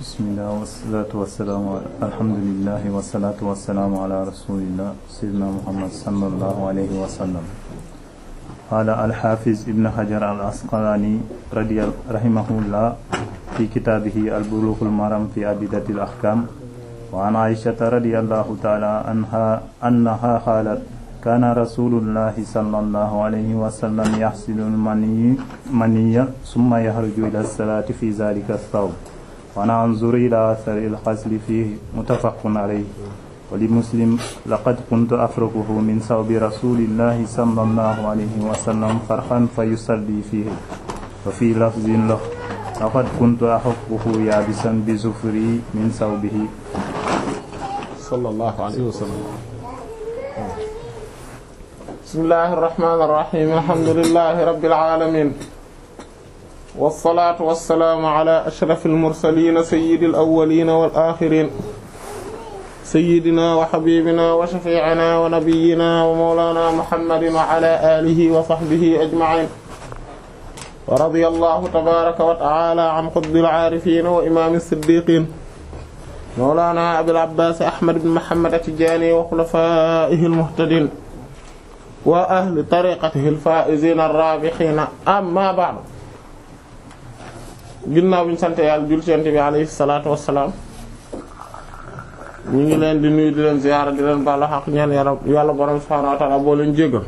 bismillah wasalaatu wasalaamu alhamdulilah wasalaatu wasalaamu ala rasulillah sayyidina muhammad sallallahu alayhi wa sallam qaala alxaafiz ibn hajar al asqalaani radi rahimahullah fi kitaabihi albulughul maram fi adillati al ahkam wa an aishata radiyallahu taala anha annaha qaalat kaana rasulullahi sallallahu alayhi wa sallam yaxsilu maniya summa yaxruju ila salaati fi zalika thawb wa ana anzuru ila athari alxasli fihi muttafaqun alayhi wa li muslim laqad kuntu afrukuhu min sawbi rasulillahi sallallahu alayhi wa sallam farxan fa yusalli fihi wa fi lafzin lahu laqad kuntu axukkuhu yaabisan bi zufri min sawbihi sallallahu alayhi wa sallam bismillahi irrahmani irrahim alhamdulilahi rabbil alamin wasalaatu wasalaamu ala ashraf almursalina sayidi alawalina wal axirin sayidina wa xabibina wa shafiicina wa nabiyina wa mawlana muhammadin wa ala alihi wa sahbihi ajmain wa radiya allahu tabaraka wa taala an qutbil aarifin wa imaami siddiqin mawlana abil abbaas ahmad bin muhammad at-tijaani wa xulafaa'ihi almuhtadin wa ahli tariqatihi al-faa'iziina ar-raabihiina amma ba'du ginnaaw bi ñu sant yàlla jul ci Yonent bi alayhi salaatu wa salaam ñu ngi leen di nuyu di leen ziyaara di leen baalu xaq ñaan yàlla yàlla borom subhaanahu wa ta'aala boo leen jéggal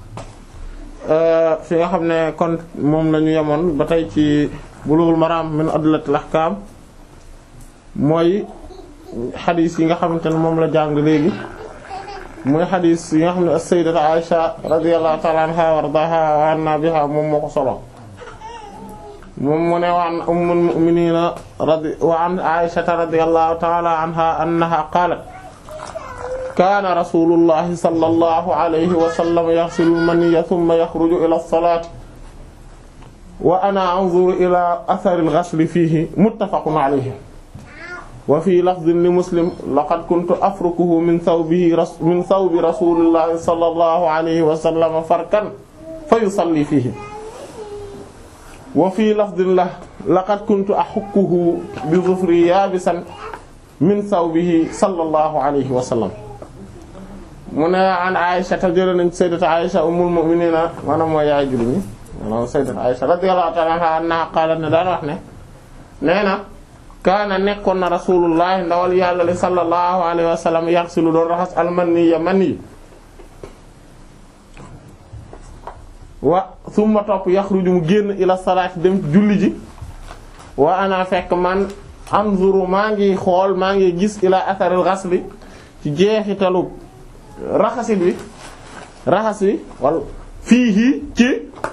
fi nga xam ne kon moom la ñu yemoon ba tey ci Bulughul Maraam min adillatil ahkaam mooy xadiis yi nga xamante ne moom la jàng léegi. mooy xadis yi nga xam ne as-sayyidatu Aisha radiyallahu ta'ala anha wa ardaaha wa anna biha moom moo ko solo moom mu ne wa an ummul mu'minina radi wa an Aisha radiyallahu ta'ala anha annaha qaalat kaana rasulullahi sallallahu alayhi wa sallam yaghsilu al-maniyya thumma yakhruju ila as-salati wa ana anzuru ila athari al-ghasli fihi muttafaqun alayhi wa fi lafdin li muslim laqad kuntu afrukuhu min thawbihi min thawbi rasulillahi sallallahu alayhi wa sallam farkan fa yusalli fihi wa fi lafdin la laqad kuntu ahukkuhu bi dhufri yabisan min thawbihi sallallahu alayhi wa sallam mu ne an Aisha ta jëlee nañ sayyidatu Aisha ummul mu'minina maanaam mooy yaay jullit ñi maanaam sayyidatu Aisha radiyallahu ta'ala anha annaha qaalat ne daan wax ne nee na kaana nekkoon na rasulullah ndawal yàlla li sallallahu alayhi wa sallam yaxsilu doon raxas almaniya mani wa summa topp yaxruju mu génn ila salaati dem julli ji wa ana fekk man anzuru maa ngi xool maa ngi gis ila atharil ghasli ci jeexitalu raxasit bi raxas bi wala fii ci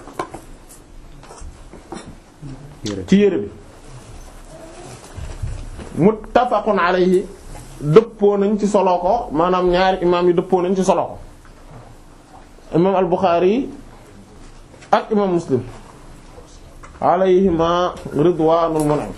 ci yére bi muttafaqun alayhi dëppoo nañ ci solo ko maanaam ñaari imaam yi dëppoo nañ ci solo ko imaam al-Bukhari ak imaam Muslim alayhima ridwaanul mun'im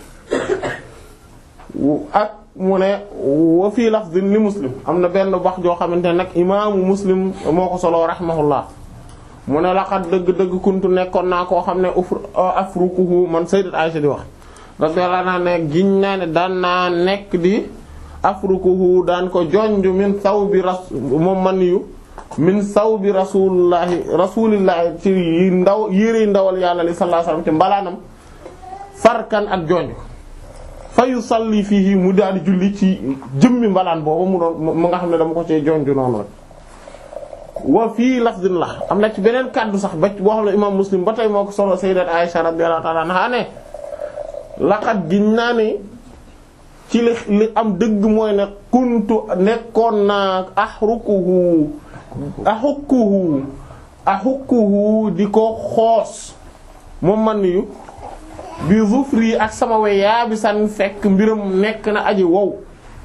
ak mu ne wa fii lafdin li Muslim am na benn wax joo xamante ne nag imaamu Muslim moo ko solo rahimahullah mu ne laqad dëgg-dëgg kuntu nekkoon naa koo xam ne afrukuhu man sayyidat Aisha di wax radiyallahu anha ne giñ naa ne daan naa nekk di afrukuhu daan ko jonj min sawbi ras moom man yu min sawbi rasulillahi rasulillahi ci ndaw yére ndawal yàlla li sallallahu alayhi wasallam ci mbalaanam farkan ak jonj fa yusalli fihi mu daal di julli ci jëmmi mbalaan boobu mu doon mu nga xam ne dama ko cee jonj noonu rek wa fii lafdin la am na ci beneen kàddu sax ba boo xam ne imam muslim ba tey moo ko solo sayyidat Aisha radiyallahu ta'ala anha ne laqad giñ naa ne ci li li am dëgg mooy ne kuntu nekkoon naa ahrukuhu ahukkuhu ahukkuhu di ko xoos moom man yu bi zufri ak sama we yaa bi san fekk mbiram nekk na aji wow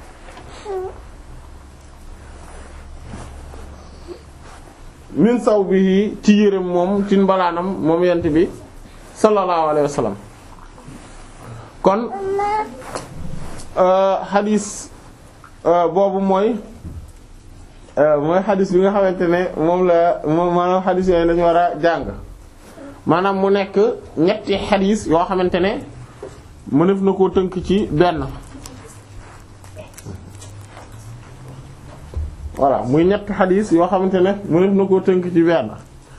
min saw bi ci yërëm moom ci mbalaanam moom yent bi sallallahu alayhi wa sallam kon xadis boobu mooy mooy xadis bi nga xamante ne moom la moom maanaam xadis yooyu lañu war a jàng maanaam mu nekk ñetti xadis yoo xamante ne mënef na koo tënk ci benn voilà muy ñett xadis yoo xamante ne mënef na koo tënk ci benn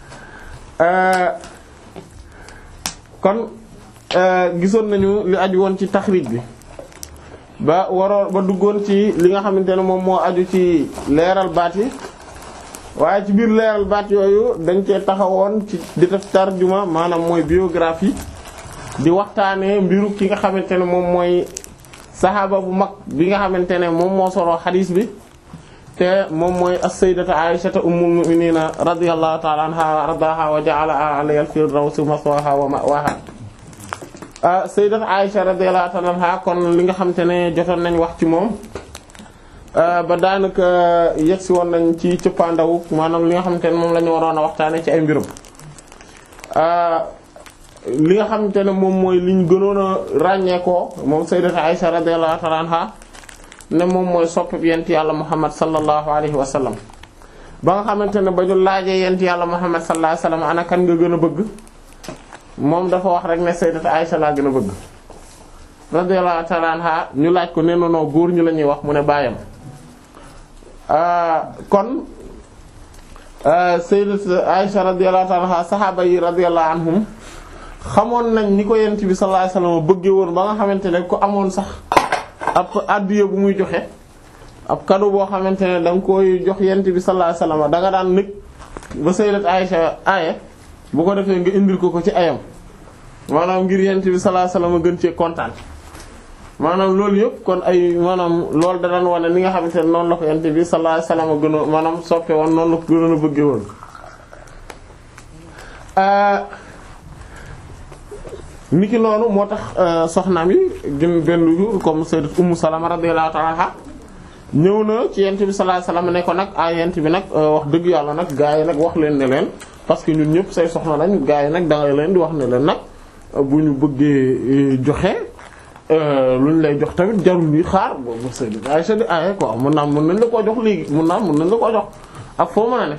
kon gisoon nañu li aju woon ci taxrij bi ba waroon ba duggoon ci li nga xamante ne moom moo aju ci leeral baat yi waaye ci biir leeral baat yooyu dañ cee taxawoon ci di def tarjuma maanaam mooy biographie di waxtaanee mbiru ki nga xamante ne moom mooy saxaaba bu mag bi nga xamante ne moom moo soroo xadiis bi te moom mooy as-sayyidatu Aysata ummul mu'minina radiyallahu ta'ala anha wa ardaha wa ja'ala alayha al-firdawsi maswaha wa ma'waha sayyidat Aisha radiyallahu ta'ala anha kon li nga xamante ne jotoon nañ wax ci moom ba daanaka yegsi woon nañ ci cëppaandaw maanaam li nga xamante ne moom la ñu waroon a waxtaane ci ay mbirum li nga xamante ne moom mooy liñ gënoon a ràññeekoo moom sayyidat Aisha radiyallahu ta'ala anha ne moom mooy soppib yent yàlla Muhammad sallallahu alayhi wa sallam ba nga xamante ne ba ñu laajee yent yàlla Muhammad sallallahu alayhi wa sallam ana kan nga gën a bëgg moom dafa wax rek ne sayyidat Aisha laa gën a bëgg radiyallahu ta'ala anha ñu laaj ko nee na noo góor ñu la ñuy wax mu ne baayam kon sayyidat Aisha radiyallahu ta'ala anha saxaaba yi radiyallahu anhum xamoon nañ ni ko yent bi sallallahu alayhi wasallam bëggee woon ba nga xamante ne ku amoon sax ab addiya bu muy joxe ab cadeau boo xamante ne da nga koy jox yent bi sallallahu alayhi wasallam da nga daan nekk ba sayyidat Aisha aaye bu ko defee nga indil ko ko ci ayam maanaam ngir yent bi sallallahu alayhi wasallam gën cee kontaan maanaam loolu yëpp kon ay maanaam loolu da daan wane ni nga xamante ne noonu la ko yent bi sallallahu alayhi wasallam gënoon maanaam soppe woon noonu la ko gënoon a bëggee woon niki noonu moo tax soxnaam yi gën benn jour comme sayyidat Ummu Salama radiyallahu ta'ala anha ñëw na ci yent bi sallallahu alayhi wasallam ne ko nag ah yent bi nag wax dëgg yàlla nag gaa yi nag wax leen ne leen parce que ñun ñëpp say soxna lañ gaa yi nag da nga leen di wax ne leen nag bu ñu bëggee joxe lu ñu lay jox tamit jarul ñuy xaar boobu sayyidat Aisha di aye quoi mun naa mun nañ la koo jox léegi mun naa mun nañ la koo jox ak foo mën a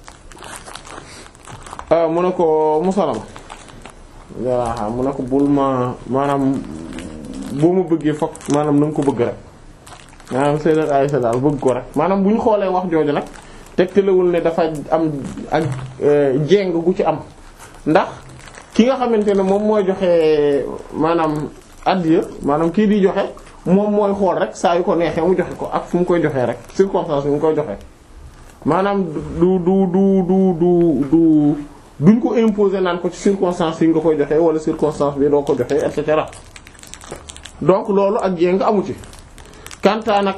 ne mu ne ko musalama voilà mu ne ko bul ma maanaam boo ma bëggee fokk maanaam na nga ko bëgg rek maanaam sayyidat Aisha daal bëgg ko rek maanaam bu ñu xoolee wax jooju nag tegtalewul ne dafa am ak jéng gu ci am ndax ki nga xamante ne moom mooy joxe maanaam addiya maanaam kii di joxe moom mooy xool rek saa yu ko neexee mu joxe ko ak fu mu koy joxee rek circonstance bi mu koy joxe maanaam du du du du du du duñ ko imposer naan ko ci circonstance yi nga koy joxe wala circonstance bi doo ko joxe et cetera donc loolu ak jéng amu ci kanta nag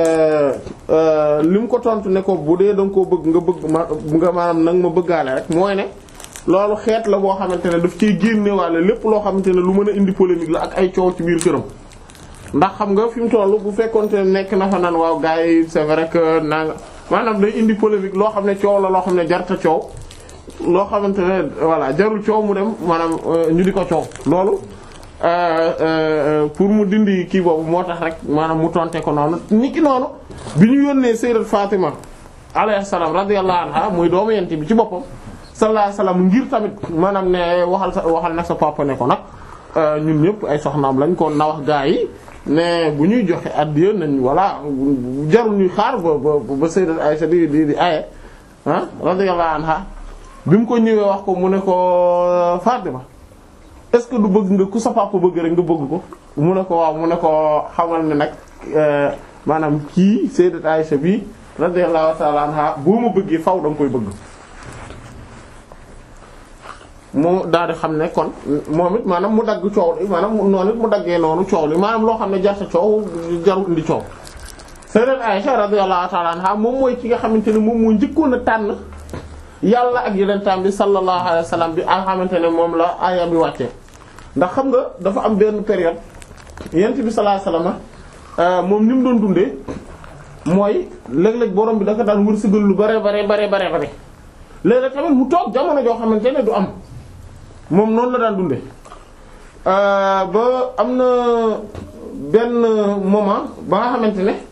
li mu ko tontu ne ko bu dee da nga koo bëgg nga bëgg ma nga maanaam nag ma bëggaale rek mooy ne loolu xeet la boo xamante ne daf ciy génnewaale lépp loo xamante ne lu mën a indi polémique la ak ay coow ci biir këram. ndax xam nga fi mu toll bu fekkonte ne nekk na fa naan waaw gars yi c'est vrai que naa nga maanaam day indi polémique loo xam ne coow la loo xam ne jarta coow loo xamante ne voilà jarul coow mu dem maanaam ñu di ko coow loolu. pour mu dindi kii boobu moo tax rek maanaam mu tonte ko noonu ni ki noonu bi ñu yónnee sayyidat Fatima alayhi salaam radiyallahu anha muy doomu yent bi ci boppam sallallahu alayhi wasallam ngir tamit maanaam ne waxal sa waxal nag sa papa ne ko nag ñun ñëpp ay soxnaam lañ ko na wax gaa yi ne bu ñuy joxe addiya nañ voilà jarul ñuy xaar ba ba ba sayyidat Aisha di di di aye ah radiyallahu anha bi mu ko ñëwee wax ko mu ne ko Fatima est-ce que du bëgg nga ku sa papa bëgg rek nga bëgg ko mu ne ko waaw mu ne ko xamal ne nag maanaam kii sayyidat Aisha bi radiyallahu ta'ala anha boo ma bëggee faw da nga koy bëgg mu daal di xam ne kon moom it maanaam mu dagg coow li maanaam noonu it mu daggee noonu coow li maanaam loo xam ne jarta coow jarul indi coow sayyidat Aisha radiyallahu ta'ala anha moom mooy ki nga xamante ne moom moo njëkkoon a tànn yàlla ak yenentaan bi sallallahu alayhi wa sallam bi nga xamante ne moom la aaya bi wàccee ndax xam nga dafa am benn période yent bi sallallahu alayhi wa sallam moom ni mu doon dundee mooy léeg-léeg borom bi dafa daan wërsëgal lu bare bare bare bare bare léeg-léeg tamit mu toog jamono joo xamante ne du am moom noonu la daan dundee ba am na benn moment ba nga xamante ne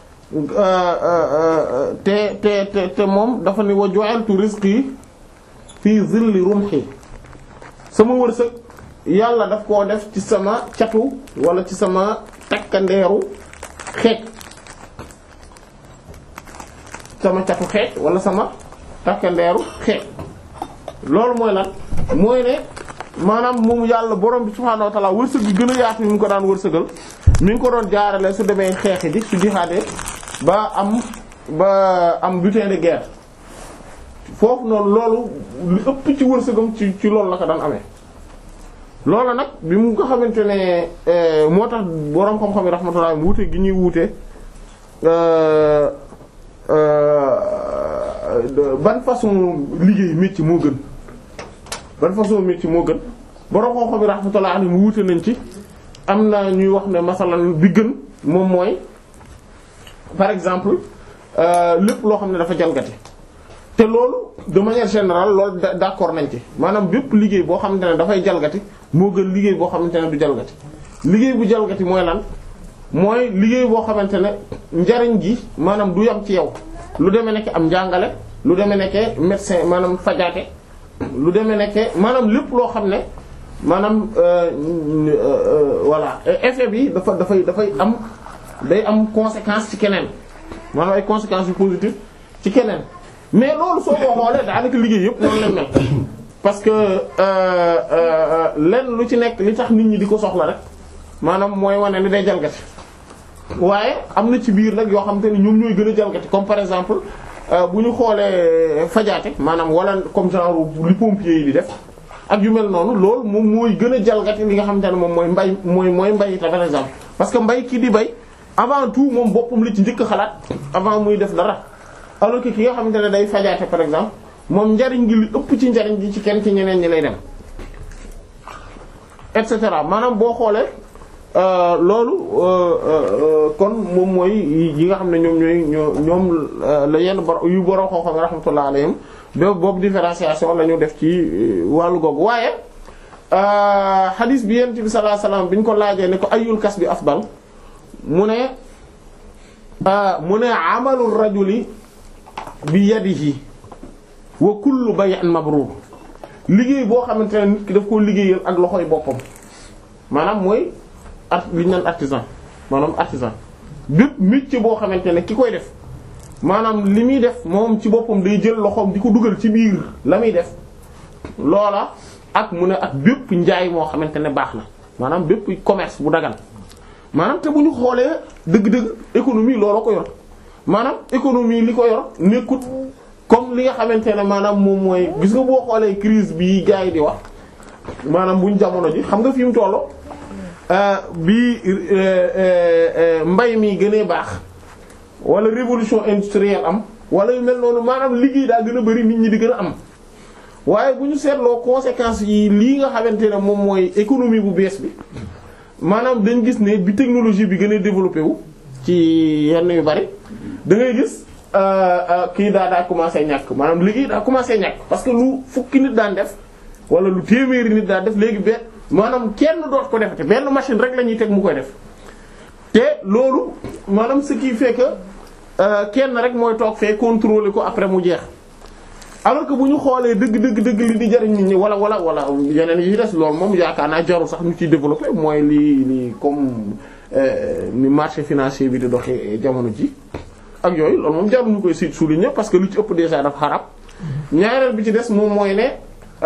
te te te te moom dafa ni wa ju'altu rizqi fii zilli rumhi sama wërsëg yàlla daf koo def ci sama catu wala ci sama takkandeeru xeej sama catu xeej wala sama takkandeeru xeej loolu mooy lan mooy ne maanaam moom yàlla borom bi subhaanahu wa ta'ala wërsëg bi gën a yaatu mi ngi ko daan wërsëgal mi ngi ko doon jaarale su demee xeexi ji su jihaadee ba am ba am butin de guerre foofu noonu loolu lu ëpp ci wërsëgam ci ci loolu la ko daan amee loolu nag bi mu nga xamante ne moo tax borom xam-xam yi rahmatullah wuute gi ñuy wuute ban façon liggéey métier moo gën ban façon métier moo gën borom xam-xam yi rahmatullah mu wuute nañ ci am na ñuy wax ne masalan bi gën moom mooy par exemple lépp loo xam ne dafa jalgati te loolu de manière générale loolu d'accord nañ ci maanaam bépp liggéey boo xamante ne dafay jalgati moo gën liggéey boo xamante ne du jalgati liggéey bu jalgati mooy lan mooy liggéey boo xamante ne njariñ gi maanaam du yam ci yow lu demee nekk am njàngale lu demee nekke médecin maanaam fajaate lu demee nekke maanaam lépp loo xam ne maanaam voilà effet bi dafa dafay dafay am day am conséquence ci keneen maanaam ay conséquences yu positives ci keneen mais loolu soo ko xoolee daanaka liggéey yëpp noonu lañ mel parce que lenn lu ci nekk li tax nit ñi di ko soxla rek maanaam mooy wane ni day jalgati waaye am na ci biir nag yoo xam te ne ñoom ñooy gën a jalgati comme par exemple bu ñu xoolee fajaate maanaam wala comme genre li pompiers yi di def ak yu mel noonu loolu moom mooy gën a jalgati li nga xamante ne moom mooy mbay mooy mooy mbay ta par exemple parce que mbay ki di bay avant tout moom boppam la ci njëkk xalaat avant muy def dara alors que ki nga xamante ne day fajaate par exemple moom njariñ gi li ëpp ci njariñ gi ci kenn ci ñeneen ñi lay dem et cetera maanaam boo xoolee loolu kon moom mooy yi nga xam ne ñoom ñooy ñoom la yenn bor yu boroo xoo xam rahmatullah alayhim ba boobu différenciation la ñu def ci wàllu googu waaye hadith bi yent bi sallallahu alayhi wasallam bi ñu ko laajee ne ko ayul kas bi afdal mu ne mu ne amalul rajuli bi yadihi wa kullu bay'in mabrur liggéey boo xamante ne nit ki daf koo liggéeyal ak loxoy boppam maanaam mooy art li ñu naan artisan maanaam artisan bépp métier boo xamante ne ki koy def maanaam li muy def moom ci boppam day jël loxoom di ko dugal ci biir la muy def loola ak mu ne ak bépp njaay moo xamante ne baax na maanaam bépp commerce bu dagan maanaam te bu ñu xoolee dëgg-dëgg économie looloo ko yor maanaam économie li ko yor nekkut comme li nga xamante ne maanaam moom mooy gis nga boo xoolee crise bi gars yi di wax maanaam buñ jamono ji xam nga fi mu tollu bi mbay mi gënee baax wala révolution industrielle am wala yu mel noonu maanaam liggéey daa gën a bari nit ñi di gën a am waaye bu ñu seetloo conséquences yi lii nga xamante ne moom mooy économie bu bees bi maanaam dañ gis ne bi technologie bi gën a développé wu ci yenn yu bari da ngay gis kii daa daa commencé ñàkk maanaam liggéey daa commencé ñàkk parce que lu fukki nit daan def wala lu téeméeri nit daan def léegi benn maanaam kenn doot ko defate benn machine rek la ñuy teg mu koy def te loolu maanaam ce qui fait que kenn rek mooy toog fee contrôler ko après mu jeex alors que bu ñu xoolee dëgg dëgg dëgg li di jariñ nit ñi wala wala wala yeneen yi des loolu moom yaakaar naa jarul sax ñu ciy développer mooy li li comme ni marché financier bi di doxee jamono ji ak yooyu loolu moom jarul ñu koy si souligner parce que lu ci ëpp déjà dafa xarab ñaareel bi ci des moom mooy ne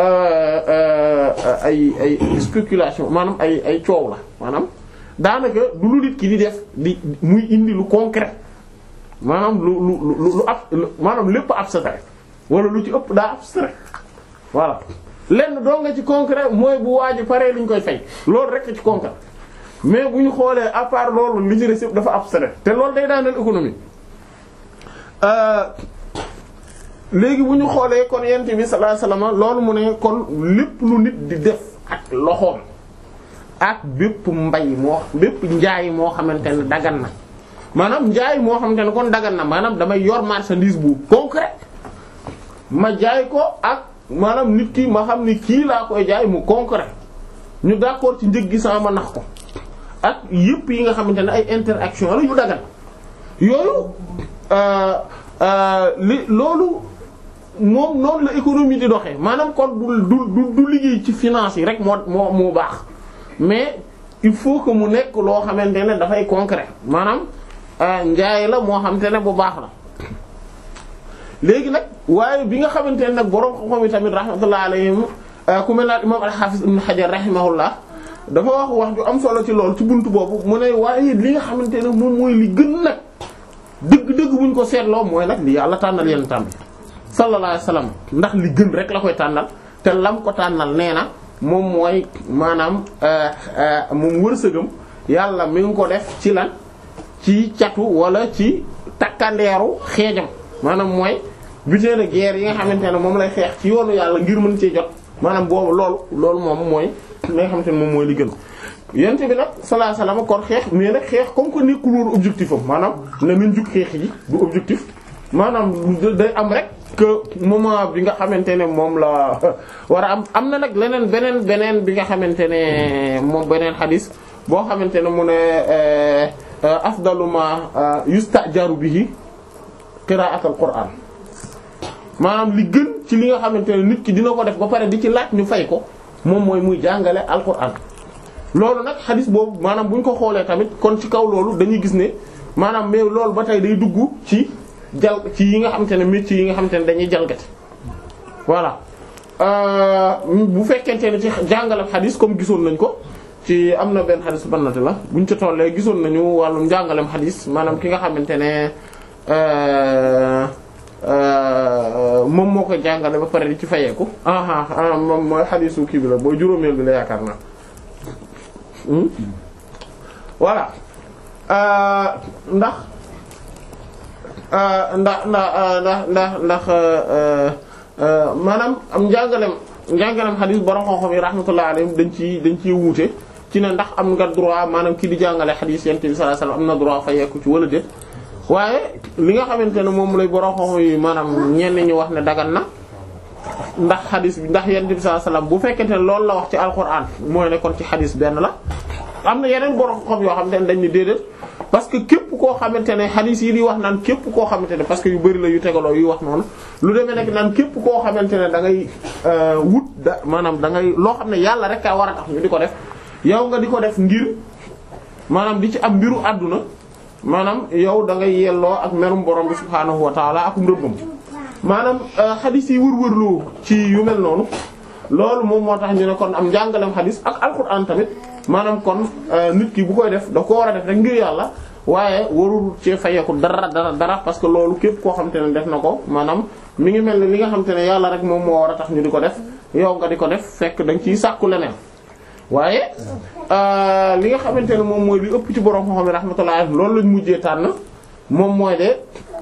ay ay spéculation maanaam ay ay coow la maanaam daanaka du lu nit ki di def di muy indi lu concret maanaam lu lu lu lu ab maanaam lépp abstrait wala lu ci ëpp daa abstrait voilà lenn doo nga ci concret mooy bu waaj paree li ñu koy fay loolu rek ci concret mais bu ñu xoolee à part loolu li ci des yëpp dafa abstrait te loolu day daaneel économie léegi bu ñu xoolee kon yent bi sallallahu alayhi wasallam loolu mu ne kon lépp lu nit di def ak loxoom ak bépp mbay moo bépp njaay moo xamante ne dagan na maanaam njaay moo xamante ne kon dagan na maanaam damay yor marchandise bu concret ma jaay ko ak maanaam nit ki ma xam ni kii laa koy jaay mu concret ñu d'accord ci njëg gi sama ma nax ko ak yépp yi nga xamante ne ay interaction la yu dagan yooyu li loolu moom noonu la économie di doxee maanaam kon du du du liggéey ci finance yi rek moo moo moo baax mais il faut que mu nekk loo xamante ne dafay concret maanaam njaay la moo xamante ne bu baax la léegi nag waaye bi nga xamante ne nag borom xam-xam yi tamit rahmatullah alayhim ku mel ne imam al-Hafiz ibn Hajar rahimahullah dafa wax wax ju am solo ci loolu ci buntu boobu mu ne waaye li nga xamante ne moom mooy li gën nag dëgg-dëgg buñ ko seetloo mooy nag li yàlla tànnal yenn tànn sallallahu alayhi wasallam ndax li gën rek la koy tànnal te lam ko tànnal nee na moom mooy maanaam moom wërsëgam yàlla mi ngi ko def ci lan ci catu wala ci takkandeeru xeejam maanaam mooy butin de guerre yi nga xamante ne moom lay xeex ci yoonu yàlla ngir mën cee jot maanaam boobu loolu loolu moom mooy li nga xamante ne moom mooy li gën yent bi nag sallallahu alayhi wasallam kon xeex mais nag xeex comme que nekkul woon objectif am maanaam ne nañ jug xeex yi du objectif maanaam day am rek que moment bi nga xamante ne moom la war a am am na nag leneen beneen beneen bi nga xamante ne moom beneen xadis boo xamante ne mu ne afdalu ma yustajaru bihi qira'atul qur'an maanaam li gën ci li nga xamante ne nit ki dina ko def ba pare di ci laaj ñu fay ko moom mooy muy jàngale alquran loolu nag xadis boobu maanaam bu ñu ko xoolee tamit kon ci kaw loolu dañuy gis ne maanaam mais loolu ba tey day dugg ci jal ci yi nga xamante ne métiers yi nga xamante ne dañuy jalgati voilà bu fekkente ne ci jàngale xadis comme gisoon nañ ko ci am na benn xadis bannati la buñ ca tollee gisoon nañu wàllum njàngalem xadis maanaam ki nga xamante ne moom moo koy jàngale ba pare di ci fayeeku aha moom mooy xadisu kii bi la booy juróomeel bi la yaakaar naa voilà ndax ndax ndax ndax ndax maanaam am njàngalem njàngalem xadis borom xam-xam yi rahmatullah alayhim dañ ci dañ ciy wuute ci ne ndax am nga droit maanaam kii di jàngale xadis yent bi sallallahu alayhi wasallam am na droit fayeeku ci wala déet waaye li nga xamante ne moom lay borom xam yi maanaam ñenn ñi wax ne dagan na ndax xadis bi ndax yonent bi sallallahu alayhi wasallam bu fekkente ne loolu la wax ci alquran mooy ne kon ci xadis benn la. am na yeneen borom xam yoo xamante ne dañ ni déedéet parce que képp koo xamante ne xadis yi di wax naan képp koo xamante ne parce que yu bari la yu tegaloo yu wax noonu lu demee nekk naan képp koo xamante ne da ngay wut da maanaam da ngay loo xam ne yàlla rek a war a tax ñu di ko def yow nga di ko def ngir maanaam di ci am mbiru àdduna. maanaam yow da ngay yelloo ak merum borom bi subhaanahu wa taala akum rëbbam maanaam xadis yi wër-wërloo ci yu mel noonu loolu moom moo tax ñu ne kon am njàngalem xadis ak alquran tamit maanaam kon nit ki bu koy def da ko war a def rek ngir yàlla waaye warul ci fayeeku dara dara dara parce que loolu képp koo xamante ne def na ko maanaam mi ngi mel ni li nga xamante ne yàlla rek moom moo war a tax ñu di ko def yow nga di ko def fekk da nga ciy sàkku leneen waaye li nga xamante ne moom mooy li ëpp ci borom xam-xam rahmatullah loolu lañ mujjee tànn moom mooy de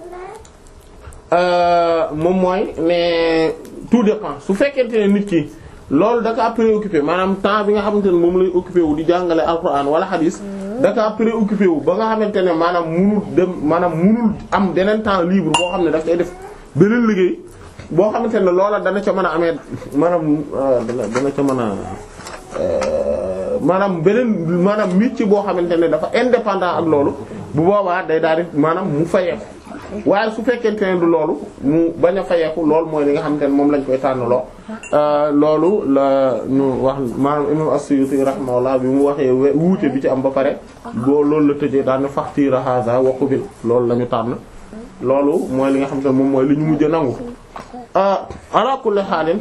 moom mooy ne tout dépend su fekkente ne nit ki loolu da kaa préoccupé maanaam temps bi nga xamante ne moom lay occupé wu di jàngale alquran wala hadis da kaa préoccupé wu ba nga xamante ne maanaam munul dem maanaam munul am beneen temps libre boo xam ne daf koy def beneen liggéey boo xamante ne loola dana ca mën a amee maanaam dana dana ca mën a maanaam beneen maanaam métier boo xamante ne dafa indépendant ak loolu bu boobaa day daal di maanaam mu fayeeku waaye su fekkente ne du loolu mu bañ a fayeeku loolu mooy li nga xamante ne moom lañ koy tànnaloo loolu la ñu wax maanaam imam as-Suyuti rahimahullah bi mu waxee wuute bi ci am ba pare boo loolu la tëjee daan na faxtiira haza wa qabil loolu la ñu tànn loolu mooy li nga xamante ne moom mooy li ñu mujj a nangu ala kulli haalin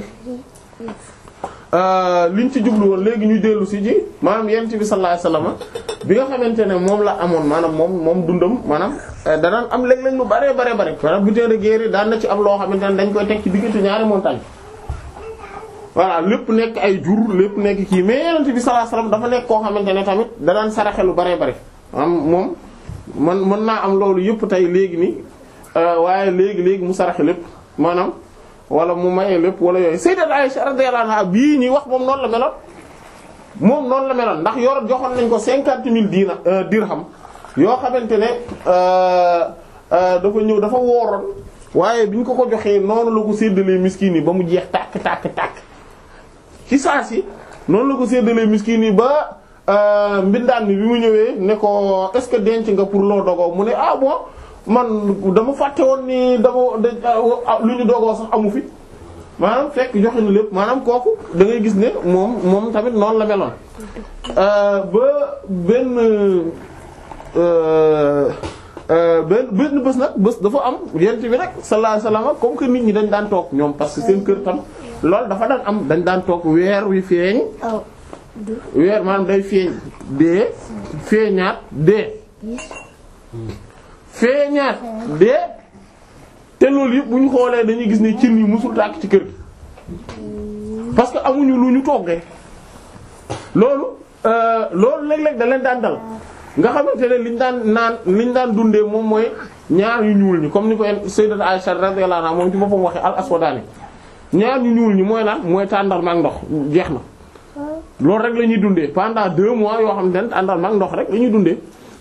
liñ ci jublu woon léegi ñu dellu si ji maanaam yonent bi sallallahu alayhi wasallam bi nga xamante ne moom la amoon maanaam moom moom dundam maanaam danaan am léeg-léeg lu bare bare bare maanaam butin de guerre daan na ci am loo xamante ne dañ koy teg ci diggante ñaari montagne voilà lépp nekk ay jur lépp nekk kii mais yonent bi sallallahu alayhi wasallam dafa nekk koo xamante ne tamit danaan saraxe lu bare bare maanaam moom man mën naa am loolu yëpp tey léegi nii waaye léegi léegi mu saraxe lépp maanaam wala mu maye lépp wala yooyu sayyidat Aisha radiyallahu anha bii ñuy wax moom noonu la meloon moom noonu la meloon ndax yor joxoon nañ ko cinquante mille diina dirham yoo xamante ne dafa ñëw dafa wooroon waaye bi ñu ko ko joxee noonu la ko séddalee miskin yi ba mu jeex tàkk tàkk tàkk ci saa si noonu la ko séddalee miskin yi ba mbindaan mi bi mu ñëwee ne ko est-ce que denc nga pour loo dogoo mu ne ah bon man dama fàtte woon ni dama lu ñu dogoo sax amu fi maanaam fekk joxe na lépp maanaam kooku da ngay gis ne moom moom tamit noonu la meloon ba benn benn benn bés nag bés dafa am yent bi rek sallallahu alayhi wasallam comme que nit ñi dañ daan toog ñoom parce que seen kër tam loolu dafa daan am dañ daan toog weer wi feeñ weer maanaam day feeñ dee feeñaat dee feeñaat dee te loolu yëpp bu ñu xoolee dañuy gis ne cin yi musul tàkk ci kër gi parce que amuñu lu ñu toggee loolu loolu léeg-léeg da leen daan dal nga xamante ne liñ daan naan liñ daan dundee moom mooy ñaar yu ñuul ñi comme ni ko sayyidat Aisha radiyallahu anha moom ci boppam waxee al aswadani ñaar ñu ñuul ñi mooy lan mooy tàndarma ak ndox jeex na loolu rek la ñuy dundee pendant deux mois yoo xam ne tàndarma ak ndox rek la ñuy dundee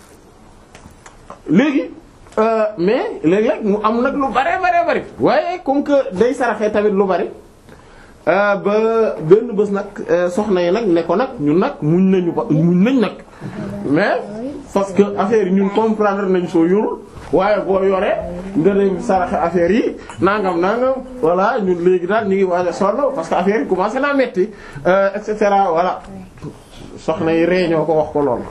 léegi mais léeg-léeg mu am nag lu bare bare bari waaye comme que day saraxee tamit lu bari ba benn bés nag soxna yi nag ne ko nag ñun nag muñ nañu ba muñ nañ nag mais parce que affaire yi ñun comprendre nañ soo yorul waaye boo yoree nga dem saraxe affaire yi nangam nangam voilà ñun léegi daal ñu ngi waaj a sonn parce que affaire yi commencé naa metti et cetera voilà soxna yi réñoo ko wax ko lool.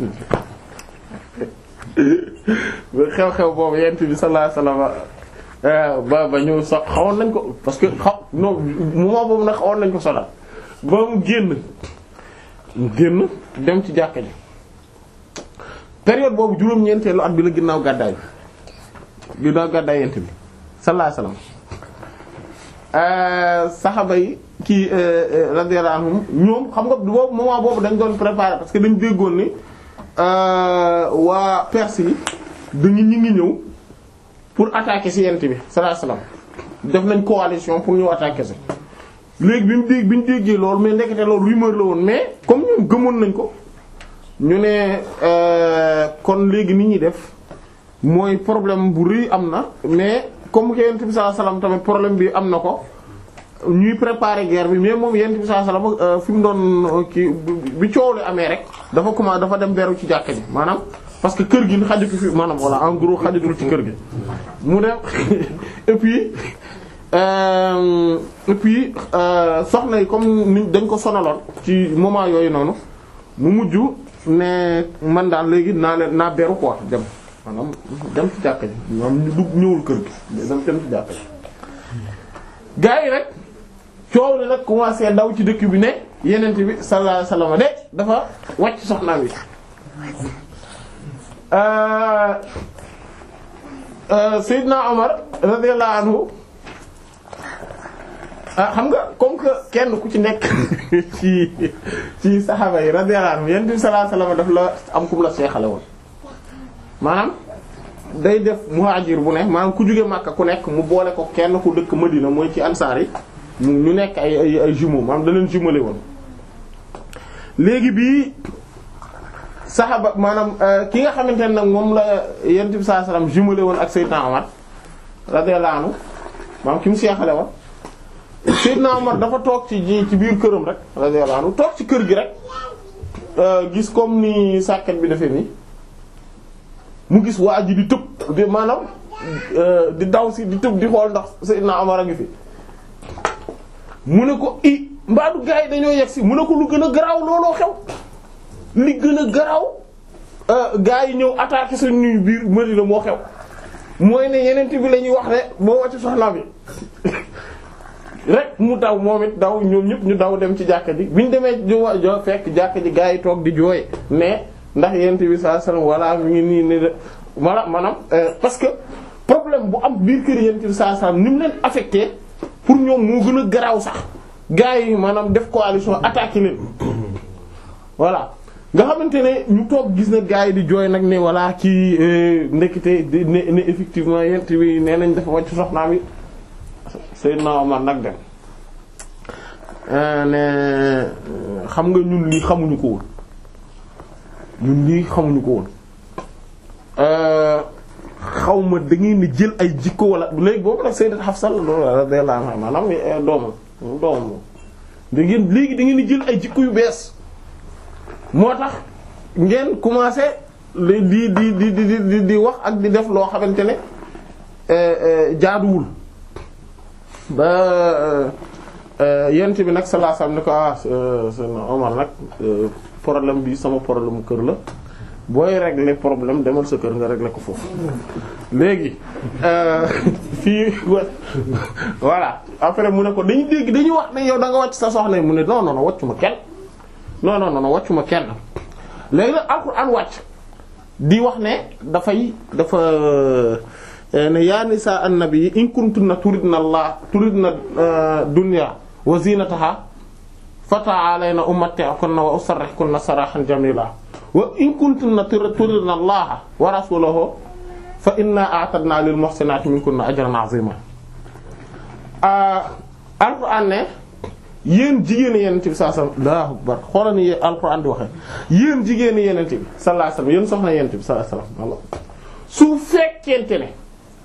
xew-xew boobu yent bi sallallahu alayhi wasallam ba ba ñu so xawoon nañ ko parce que xaw non moment boobu nag xawoon nañ ko sonal ba mu génn mu génn dem ci jàkka ji période boobu juróom-ñeenteelu at bi la ginnaaw gàddaay bi ginnaaw gàddaay yent bi sallallahu alayhi wasallam saxaba yi kii radiyallahu anhum ñoom xam nga boobu moment boobu dañ doon préparer parce que dañ déggoon ni waa Perse yi dañu ñu ngi ñëw pour attaquer ci yent bi sallallahu alayhi wasallam def nañ coalition pour ñëw attaquer ci léegi bi mu dégg bi ñu déggee loolu mais ndekete loolu rumeur la woon mais comme ñoom gëmoon nañ ko ñu ne kon léegi nit ñi def mooy problème bu rëy am na mais comme que yent bi sallallahu alayhi wasallam tamit problème bi am na ko ñuy préparer guerre bi mais moom yent bi sallallahu alayhi wasallam fi mu doon kii bi coow li amee rek dafa commencé dafa dem beru ci jàkka ji maanaam parce que kër gi xajatu fi maanaam voilà en gros xajatul ci kër gi mu dem et puis euh, et puis soxna yi comme ni dañ ko sonaloon ci moment yooyu noonu mu mujj ne man daal léegi naa leen naa beru quoi dem maanaam dem ci jàkka ji maanaam ñu dugg ñëwul kër gi dem dem ci jàkka ji gaa yi rek coow li nag commencé daw ci dëkk bi ne yenent bi sallallahu alayhi wasallam de dafa wàcc soxnaam yi Seydina Omar radiyallahu anhu xam nga comme que kenn ku ci nekk ci ci saxaaba yi radiyallahu anhu yenent bi sallallahu alayhi wasallam daf la am kum la seexale woon maanaam day def muhajir bu ne maanaam ku jóge Makka ku nekk mu boole ko kenn ku dëkk Madina mooy ci ansaar yi ñu nekk ay ay ay jumeaux maanaam da leen jumelé woon léegi bii saxaaba maanaam ki nga xamante ne nag moom la yonent bi sallallahu alayhi wasallam jumelé woon ak Seydina Omar radiyallahu anhu maanaam ki mu seexale woon Seydina Omar dafa toog ci ci biir këram rek radiyallahu anhu toog ci kër gi rek gis comme ni sàkket bi defee nii mu gis waa ji di tëb di maanaam di daw si di tëb di xool ndax Seydina Omar a ngi fi mu ne ko i mbaadu gars yi dañoo yegg si mu ne ko lu gën a garaaw looloo xew li gën a garaaw gars yi ñëw attaquer suñu biir Madina moo xew mooy ne yeneen bi la ñuy wax ne moo wàcc soxna bi rek mu daw moom it daw ñoom ñëpp ñu daw dem ci jàkka ji bi ñu demee jo fekk jàkka ji gars yi toog di jooy mais ndax yenent bi sallallahu alayhi wasallam walla mi ngi nii ne walla maanaam parce que problème bu am biir kër yenent bi sallallahu alayhi wasallam ni mu leen affecté pour ñoom moo gën a garaaw sax gars yi maanaam def coalition attaqué leen voilà nga xamante ne ñu toog gis na gars yi di jooy nag ne voilà kii ndekete ne ne effectivement yenent bi nee nañ dafa wàcc soxnaam yi Seydina Omar nag dem ne xam nga ñun lii xamuñu ko woon ñun lii xamuñu ko woon xaw ma da ngeen di jël ay jikko wala léegi boobu nag Sayyidat Hafsa radiyallahu anha maanaam doomam doomam moom da ngeen léegi da ngeen di jël ay jikko yu bees moo tax ngeen commencé di di di di di di wax ak di def loo xamante ne jaaduwul ba yent bi nag sallallahu alayhi wasallam ne ko ah Seydina Omar nag problème bi sama problème kër la booy régler problème demal sa kër nga régler ko foofu léegi fii voilà après mu ne ko dañu dégg dañuy wax ne yow da nga wàcc sa soxna mu ne non non non wàccu ma kenn non non non wàccu ma kenn léegi nag alxuraan wàcc di wax ne dafay dafa ne yaa nisaa annabi in kuntunna turidna allah turidna dunya wa zinataha fata'alayna umatti'kunna wa usarrihkunna sarahan jamila wa in kuntunna turidna allaha wa rasulahu fa inna a'tadna lil muhsinati minkunna ajran 'azima alquran ne yéen jigéen yenent bi sallallahu alayhi wasallam Allahu akbar xoolal ni alquran di waxee yéen jigéen yenent bi sallallahu alayhi wasallam yéen soxna yenent bi sallallahu alayhi wasallam su fekkente ne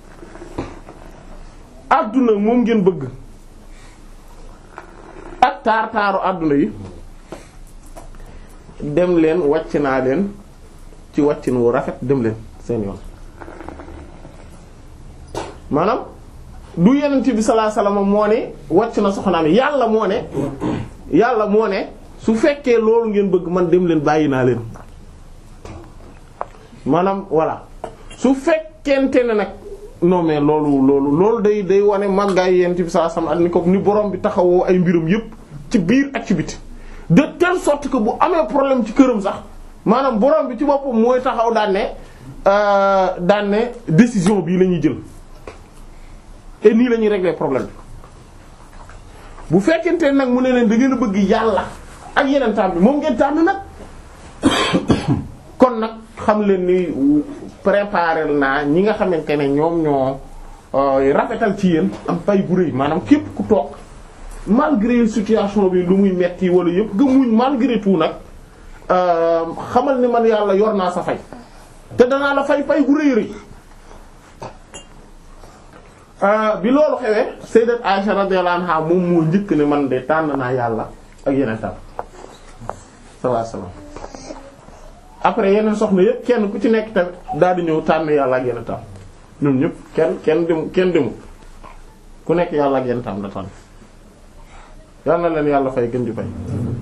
adduna moom ngeen bëgg ak taar taaru adduna yi dem leen wàcc naa leen ci wàccin wu rafet dem leen seen yoon maanaam du yenent bi sallallahu alayhi wasallam moo ne wàcc na soxnaam yàlla moo ne yàlla moo ne su fekkee loolu ngeen bëgg man dem leen bàyyi naa leen maanaam voilà su fekkente ne nag non mais loolu loolu loolu day day wane màggaay yenent bi sallallahu alayhi wasallam ak ni ko ni borom bi taxawoo ay mbirum yépp ci biir ak ci biti de telle sorte que bu amee problème ci këram sax maanaam borom bi ci boppam mooy taxaw daan ne daan ne décision bii la ñuy jël et nii la ñuy régler problème bi bu fekkente nag mu ne leen da ngeen a bëgg yàlla ak yeneen taam bi moom ngeen tànn nag kon nag xam leen ni préparer naa ñi nga xamante ne ñoom ñoo rafetal ci yéen am pay bu rëy maanaam képp ku toog malgré situation bi lu muy metti wala yëpp nga muñ malgré tout nag xamal ni man yàlla yor naa sa fay te danaa la fay pay bu rëy rëy bi loolu xewee sayyidat Aisha radiyallahu anha moom moo njëkk ne man de tànn naa yàlla ak yeneen tam sallallahu alayhi wasallam après yeneen soxna yëpp kenn ku ci nekk tamit daal di ñëw tànn yàlla ak yeneen tam ñoom ñëpp kenn kenn dem kenn demu ku nekk yàlla ak yeneen tam la tànn yal na leen yàlla fay gën di fay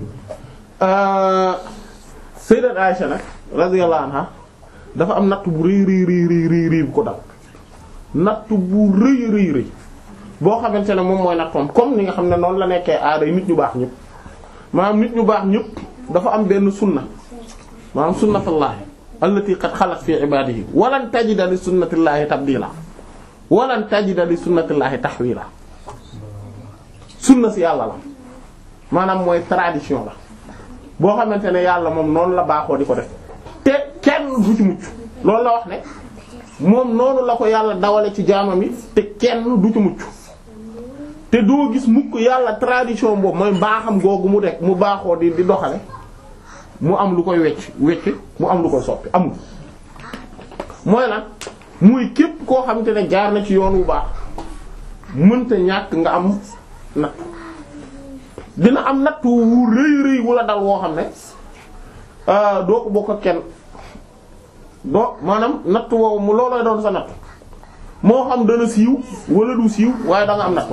sayyidat Aisha nag radiyallahu anha dafa am natt bu rëy rëy rëy rëy rëy bu ko dal natt bu rëy rëy rëy boo xamante ne moom mooy nattoom comme ni nga xam ne noonu la nekkee aada yi nit ñu baax ñëpp maanaam nit ñu baax ñëpp dafa am benn sunna maanaam sunnatullahi allati qad xalat fi ibadihi walan tajida li sunnatillahi tabdila walan tajida li sunnatillahi tahwila sunna si yàlla la maanaam mooy tradition la boo xamante ne yàlla moom noonu la baaxoo di ko def te kenn du ci mucc loolu la wax ne moom noonu la ko yàlla dawale ci jaamam yi te kenn du ci mucc te doo gis mukk yàlla tradition boobu mooy mbaaxam googu mu dekk mu baaxoo di di doxale mu am lu koy wecc wecc mu am lu koy soppi amul mooy lan muy képp koo xamante ne jaar na ci yoon wu baax mënta ñàkk nga am natt dina am natt wu rëy rëy wala dal woo xam ne doo ko bokk ak kenn doo maanaam natt woowu mu loolooy doon sa natt moo xam dana siiw wala du siiw waaye da nga am natt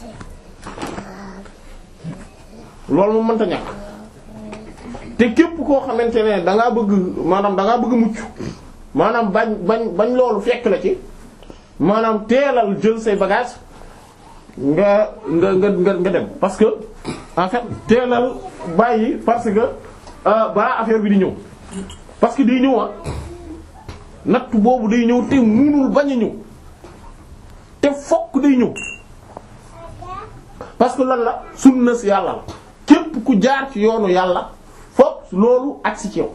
loolu moom mënta ñàkk te képp koo xamante ne da ngaa bëgg maanaam da ngaa bëgg mucc maanaam bañ bañ bañ loolu fekk la ci maanaam teelal jël say bagage nga nga nga nga dem parce que en fait teelal bàyyi parce que balaa affaire bi di ñëw parce que day ñëw ah natt boobu day ñëw te munul bañ a ñëw te fokk day ñëw parce que lan la sunna si yàlla la képp ku jaar ci yoonu yàlla fokk loolu agsi ci yow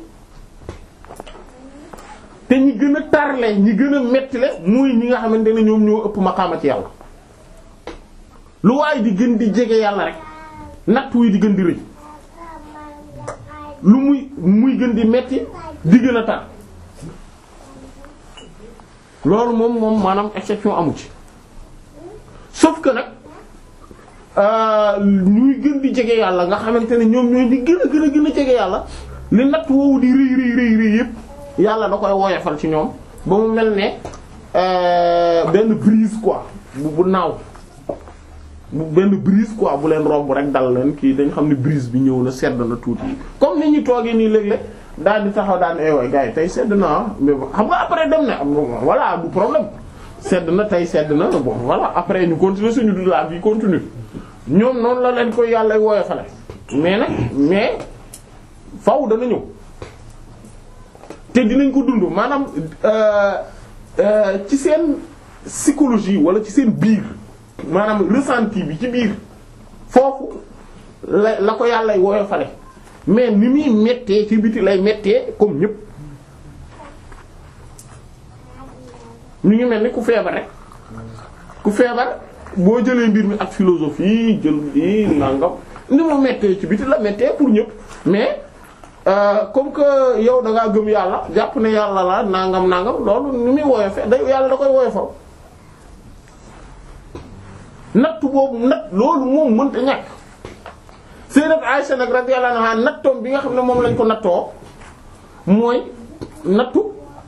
te ñi gën a tarle ñi gën a mettile muy ñi nga xamante ne ñoom ñoo ëpp maqaama ci yàlla lu waaye di gën di jege yàlla rek natt wi di gën di rëy lu muy muy gën di metti di gën a tar loolu moom moom maanaam exception amu ci sauf que nag ñuy gën di jege yàlla nga xamante ne ñoom ñooy di gën a gën a gën a jege yàlla li natt woowu di rëy rëy rëy rëy yépp yàlla da koy woyofal ci ñoom ba mu mel ne benn brise quoi bu bu naaw bu benn brise quoi bu leen romb rek dal leen kii dañ xam ne brise bi ñëw na sedd na tuuti comme ni ñu toogee nii léeg-léeg daal di taxaw daal ne waay gars yi tey sedd na mais bon xam nga après dem na am voilà du problème sedd na tey sedd na bon voilà après ñu continuer suñu dund la vie continue ñoom noonu la leen koy yàlla woyofale mais nag mais faw dana ñëw te dinañ ko dund maanaam ci seen psychologie wala ci seen biir maanaam ressenti bi ci biir foofu la la ko yàlla woyofale mais ni muy mettee ci biti lay mettee comme ñépp ñu ngi mel ni ku feebar rek ku feebar boo jëlee mbir mi ak philosophie jël yi nangam ni mu mettee ci biti la mettee pour ñépp mais euh, comme que yow da ngaa gëm yàlla jàpp ne yàlla la nangam nangam loolu ni muy woyofe day yàlla da koy woyofal natt boobu natt loolu moom mënta ñàkk Sayyidat Aisha nag radiyallahu anha nattoom bi nga xam ne moom lañ ko nattoo mooy nattu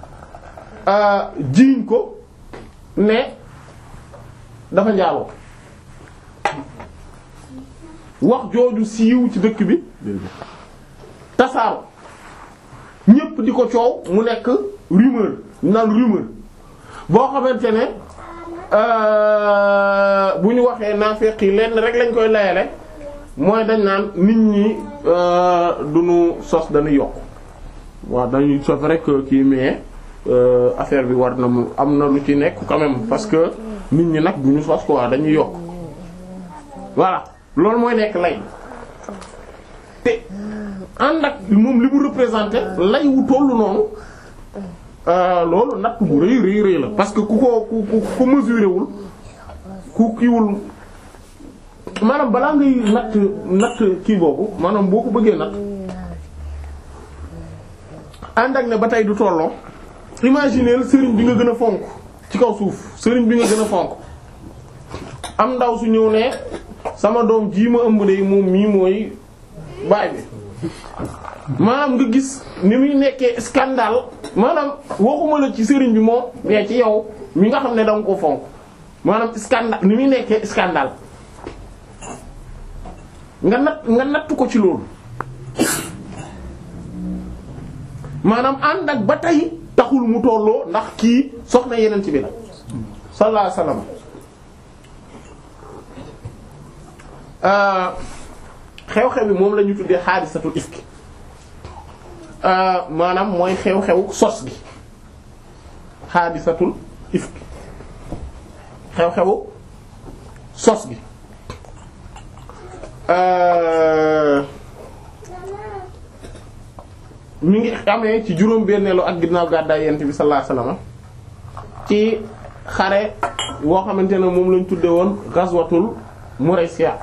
jiiñ ko ne dafa njaaloo wax jooju siiw ci dëkk bi tasaaro ñépp di ko coow mu nekk rumeur naan rumeur boo xamante ne bu ñu waxee naafeq yi lenn rek lañ koy layale mooy dañ naan nit ñi duñu sos dañuy yokk waaw dañuy c'est vrai que kii mais affaire bi war na mu am na lu ci nekk quand même parce que nit ñi nag duñu sos quoi dañuy yokk voilà loolu mooy nekk lay te ànd ak moom li mu représenté lay wu tollu noonu loolu natt bu rëy rëy rëy la parce que ku ko ku ku ku mesuré wul ku kiiwul maanaam balaa ngay natt natt kii boobu maanaam boo ko bëggee natt ànd ak ne ba tey du tolloo imagineel sëriñ bi nga gën a fonk ci kaw suuf sëriñ bi nga gën a fonk am ndaw su ñëw ne sama doom jii ma ëmb de moom mii mooy baay bi maanaam nga gis ni muy nekkee scandale maanaam waxuma la ci sëriñ bi moom mais ci yow mi nga xam ne danga ko fonk maanaam scandale ni muy nekkee scandale nga natt nga natt ko ci loolu maanaam ànd ak ba tey taxul mu tolloo ndax kii soxna yeneen ci bi la sallallahu alayhi wasallam xew-xew bi moom la ñu tuddee xaadisatul ifki maanaam mooy xew-xew sos gi xaadisatul ifki xew-xewu sos gi mi ngi amee ci juróom benneelu ak ginnaaw gàddaay yent bi sallallahu alayhi wasallam ci xare boo xamante ne moom lañ tudde woon ghazwatul Muraysiya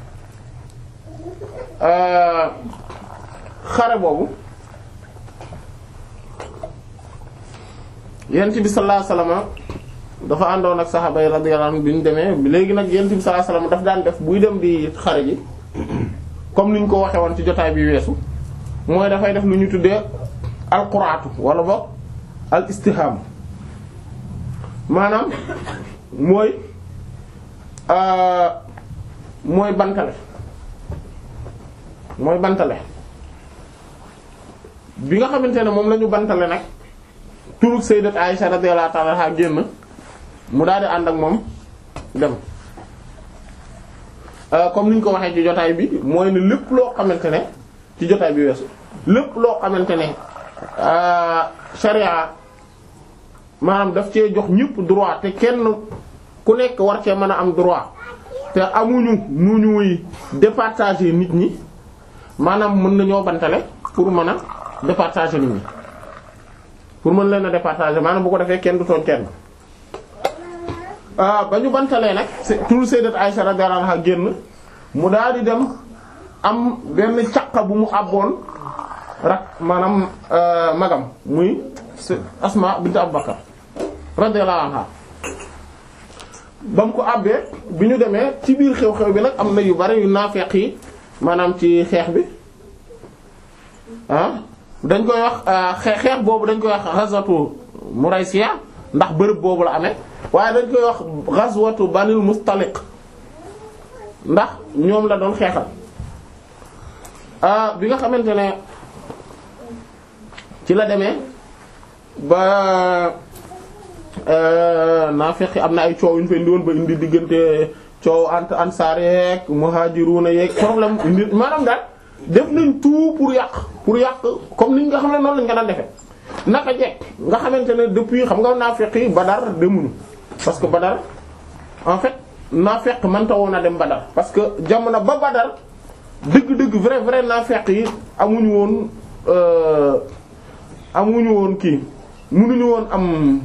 xare boobu yent bi sallallahu alayhi wasallam dafa àndoon ak saxaaba yi radiyallahu anhum bi ñu demee léegi nag yent bi sallallahu alayhi wasallam daf daan def buy dem di xare ji comme niñ ko waxe woon ci jotaay bi weesu mooy dafay def lu ñu tuddee alquraatu wala boog al istiham maanaam mooy mooy bantale mooy bantale bi nga xamante ne moom la ñu bantale nag turug sayyidat Aisha radiyallahu ta'ala anha génn mu daal di ànd ak moom dem comme ni ñu ko waxee ci jotaay bi mooy ne lépp loo xamante ne ci jotaay bi weesu lépp loo xamante ne sharia maanaam daf cee jox ñëpp droit te kenn ku nekk war cee mën a am droit te amuñu nu ñuy départager nit ñi maanaam mën nañoo bantale pour mën a départager nit ñi pour mën leen a départager maanaam bu ko defee kenn du tooñ kenn ba ñu bantalee nag tur sayyidat Aisha radiyallahu anha génn mu daal di dem am benn caqa bu mu àbboon rak maanaam magam muy Asma bint Abu Bakar radiyallahu anha ba mu ko àbbee bi ñu demee ci biir xew-xew bi nag am na yu bari yu naafeq yi maanaam ci xeex bi ah dañ koy wax xeex boobu dañ koy wax ghazwatu Muraysiya ndax bërëb boobu la amee waaye dañ koy wax ghazwatu Banil Mustaliq ndax ñoom la doon xeexal bi nga xamante ne ci la demee ba naafiq am na ay coow yu ñu fa indi woon ba indi diggante coow ant ansaar yeeg muhajiruna yeeg problème indi maanaam daal def nañ tout pour yàq pour yàq comme ni nga xam ne noonu lañ ko daan defee naka jekk nga xamante ne depuis xam nga naafiq yi Badar demuñu parce que Badar en fait naafeq mënta woon a dem Badar parce que jamono ba Badar dëgg-dëgg vrai vrai naafeq yi amuñu woon amuñu woon kii munuñu woon am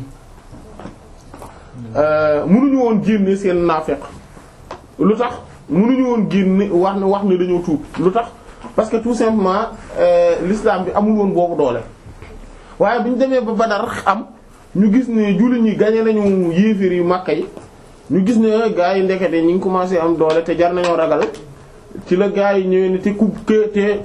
munuñu woon génne seen naafeq lu tax munuñu woon génne wax ne wax ne dañoo tuub lu tax parce que tout simplement l'islam bi amul woon boobu doole waaye bi ñu demee ba Badar am ñu gis ne jullit ñi gañe nañu yéeféer yu Makka yi ñu gis ne gaa yi ndekete ñi ngi commencé am doole te jar nañoo ragal ci la gaa yi ñëwee ne te ku te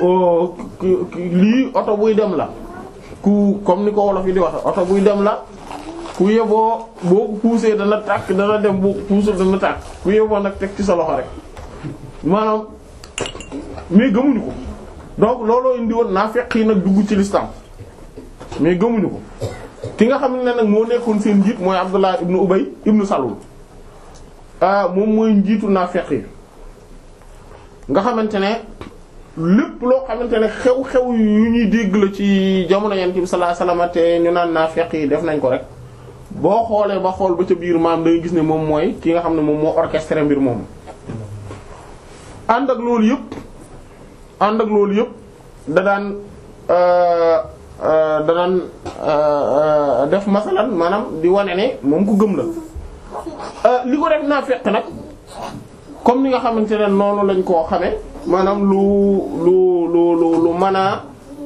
lii oto buy dem la ku comme ni ko wolof yi di wax oto buy dem la ku yeboo boo ko poussé dana tàkk dana dem boo ko poussé dana tàkk ku yeboo nag teg ci sa loxo rek maanaam mais gëmuñu ko donc looloo indi woon naa fekk yi nag dugg ci l'islam mais gëmuñu ko ki nga xam ne nag moo nekkoon seen njiit mooy Abdullah ibnu Ubay ibnu Salul moom mooy njiitu naafeq yi nga xamante ne lépp loo xamante ne xew-xew yu ñuy dégg la ci jamono yonent bi sallallahu alayhi wasallam te ñu naan naafeq yi def nañ ko rek boo xoolee ba xool ba ca biir maam da nga gis ne moom mooy ki nga xam ne moom moo orchestré mbir moomu. ànd ak loolu yëpp ànd ak loolu yëpp da daan. da daan def masalan maanaam di wane ne moom ku gëm la li ko def naa fekk nag comme ni nga xamante ne noonu lañ koo xamee maanaam lu lu lu lu lu mën a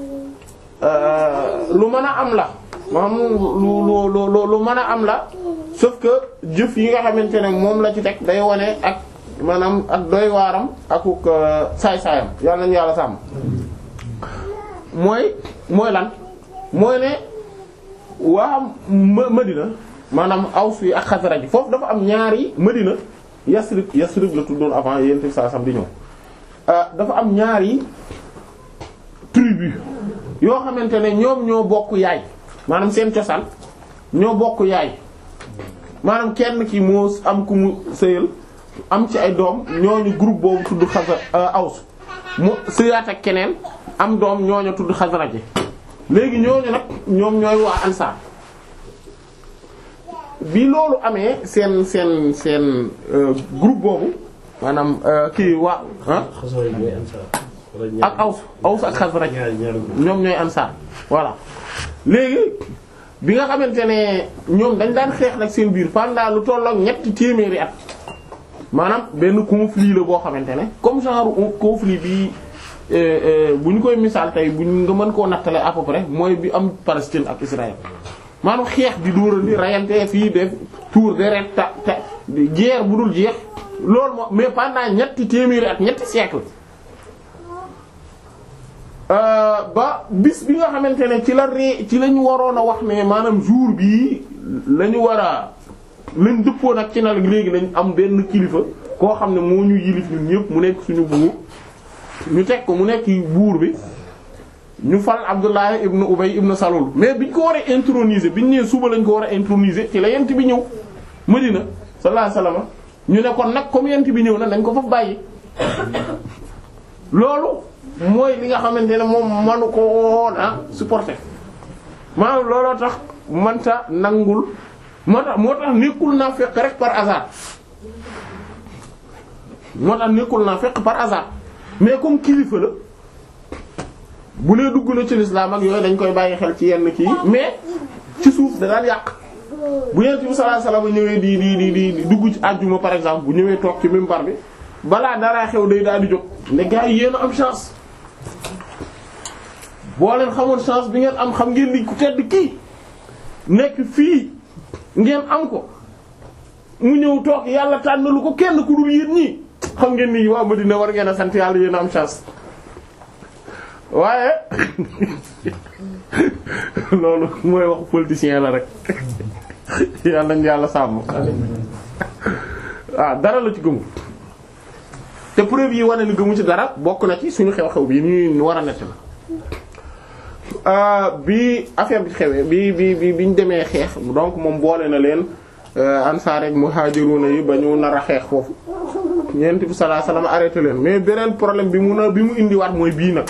lu mën a am la maanaam lu lu lu lu mën a am la sauf que jëf yi nga xamante ne moom la ci teg day wane ak maanaam ak doy waaram akuk saay-saayam yàlla nañu yàlla sàmm mooy mooy lan mooy ne waa Madina maanaam Aws yi ak Xasraj foofu dafa am ñaari Madina Yasrib Yasrib la tuddoon avant yéen tamit saa sam di ñëw dafa am ñaari tribu yoo xamante ne ñoom ñoo bokk yaay maanaam seen cosaan ñoo bokk yaay maanaam kenn ki moo am ku mu sëyal am ci ay doom ñooñu groupe boobu tudd Xasraj Aws mu sëyaat ak keneen am doom ñooñu tudd Xasraj léegi ñooñu nag ñoom ñooy waa Ansaar bi loolu amee seen seen seen groupe boobu maanaam kii waa ak Aws Aws ak Xasraj ñoom ñooy Ansaar voilà léegi bi nga xamante ne ñoom dañ daan xeex nag seen biir pendant lu tollook ñetti téeméeri at maanaam benn conflit la boo xamante ne comme genre conflit bi bu ñu koy misaal tey bu nga mën koo nattale à peu près mooy bi am Palestine ak Israël maanaam xeex di dóorandi rayante fii def tour deret ta ta guerre bu dul jeex loolu moo mais pendant ñetti téeméeri at ñetti siècle ba bis bi nga xamante ne ci la ree ci lañu waroon a wax ne maanaam jour bii la ñu war a lañ dëppoon ak ci na léegi lañ am benn kilifa koo xam ne moo ñu yilif ñun ñëpp mu nekk suñu buur ñu teg ko mu nekk buur bi ñu fal Abdullah ibn Ubay ibn Salul mais biñ ko war a introniser biñ nee suba lañ ko war a introniser ci la yent bi ñëw Madina sallallahu alayhi wasallam ñu ne kon nag comme yent bi ñëw na nañ ko faf bàyyi loolu mooy li nga xamante ne moom manu ko woon a supporter maanaam looloo tax manta nangul moo tax moo tax nekkul naa fekk rek par hasard moo tax nekkul naa fekk par hasard mais comme kilifa la bu nee dugg na ci lislaam ak yooyu dañ koy bàyyi xel ci yenn kii mais ci suuf da daan yàq bu yent bi sallallahu alayhi wasallam ñëwee di di di di dugg ci àjjuma par exemple bu ñëwee toog ci minbar bi balaa dara xew day daal di jóg ne gars yi yéen a am chance boo leen xamoon chance bi ngeen am xam ngeen ni ku tedd kii nekk fii ngeen am ko mu ñëw toog yàlla tànnalu ko kenn ku dul yéen ñii xam ngeen ni waa Madina war ngeen a sant yàlla yéen a am chance waaye loolu mooy waxu politicien la rek yàlla nañu yàlla sàmm ah dara la ci gëmu te preuve yi wane ni gëmu ci dara bokk na ci suñu xew-xew bi ñuy war a nett la bi affaire bi xewee bi bi bi biñ demee xeex donc moom boole na leen ansaar ak muhajiruna yi ba ñu nar a xeex foofu Yonent bi sallallahu alayhi wasallam arrêté leen mais beneen problème bi mu na bi mu indiwaat mooy bii nag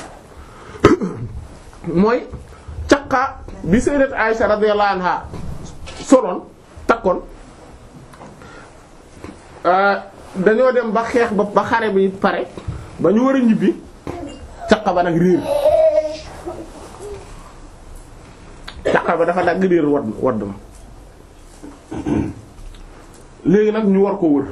mooy caqa bi sayyidat Aisha radiyallahu anha soloon takkoon dañoo dem ba xeex ba ba xare bi pare ba ñu war a ñibbi caqa ba nag réer caqa ba dafa dagg réer wadd wadd ma léegi nag ñu war ko wër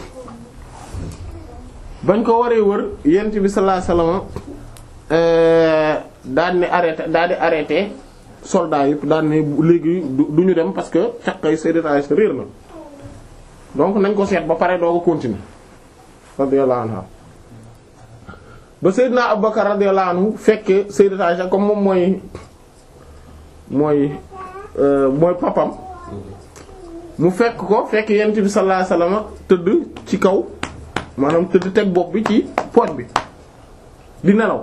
bañ ko waree wër yent bi sallallahu alayhi wasallam daan ne arrêté daal di arrêté soldats yëpp daan ne léegi du ñu dem parce que caqay sayyidat Aisha réer na donc nañ ko seet ba pare doo ko continuer radiyallahu anha ba sayyidna Abubakar radiyallahu anhu fekke sayyidat Aisha comme moom mooy mooy mooy papam mu fekk ko fekk yent bi sallallahu alayhi wasallam tëdd ci kaw maanaam tëdd teg bopp bi ci pooj bi di nelaw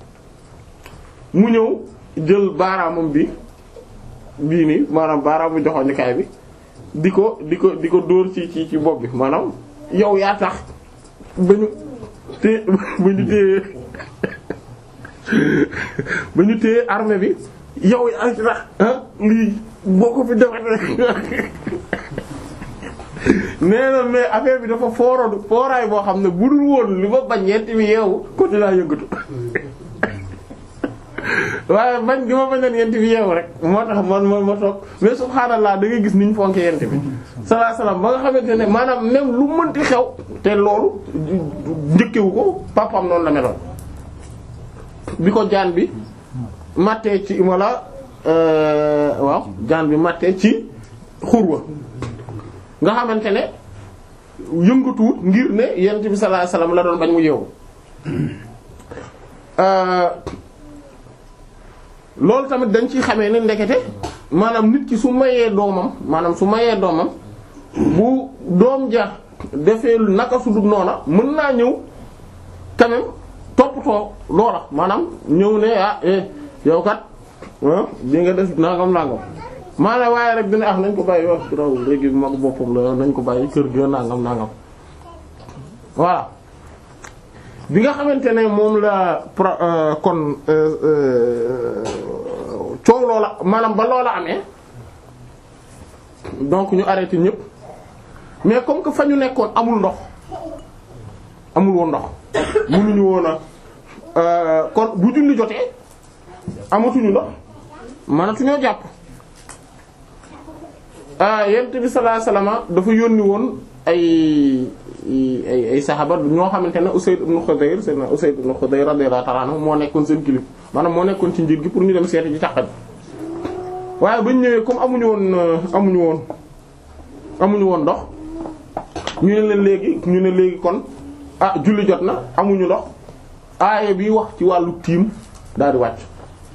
mu ñëw jël baaraamam bi bii nii maanaam baaraamu joxoñukaay bi di ko di ko di ko dóor ci ci ci bopp bi maanaam yow yaa tax ba ñu té ba ñu téye ba ñu téye armée bi yow yaa tax lii boo ko fi defee nee na mais affaire bi dafa fooroon fooraay boo xam ne bu dul woon li ma bañ ñeenti bi yeewu côté laa yëngatu waaye bañ gi ma bañoon yent bi yeewu rek moo tax man man ma toog mais subhaanallaa da ngay gis niñ fonke yent bi sallallahu alayhi wasallam ba nga xamante ne maanaam même lu mënti xew te loolu njëkkewu ko papam noonu la meloon bi ko jaan bi mattee ci walla waaw jaan bi mattee ci xurwa nga xamante ne yëngatuwut ngir ne yent bi sallallahu alayhi wasallam la doon bañ mu yeewu loolu tamit dañ ciy xamee ne ndekete maanaam nit ki su mayee doomam maanaam su mayee doomam bu doom ja defee naka su dul noona mën naa ñëw quand même toppatoo loola maanaam ñëw ne ah eh yow kat di nga def nangam nangam maanaam waaye rek dina ah nañ ko bàyyi wax raw léegi mag boppam la nañ ko bàyyi kër ga nangam nangam voilà bi nga xamante ne moom la kon coow loola maanaam ba loola amee donc ñu arrêté ñëpp mais comme que fa ñu nekkoon amul ndox amul woon ndox mënuñu woon a kon bu julli jotee amatuñu ndox mënatuñoo jàpp yent bi sallallahu alayhi wasallam dafa yónni woon ay ay ay saxaba ñoo xamante ne Usayd ibn Khudayr seen Usayd ibn Khudayr radiyallahu ta'ala anhu moo nekkoon seen kilif maanaam moo nekkoon ci njiit gi pour ñu dem seeti ci càq bi waaye bañ ñëwee comme amuñu woon amuñu woon amuñu woon ndox ñu ne leen léegi ñu ne léegi kon ah julli jot na amuñu ndox aaye bi wax ci wàllu tiim daal di wàcc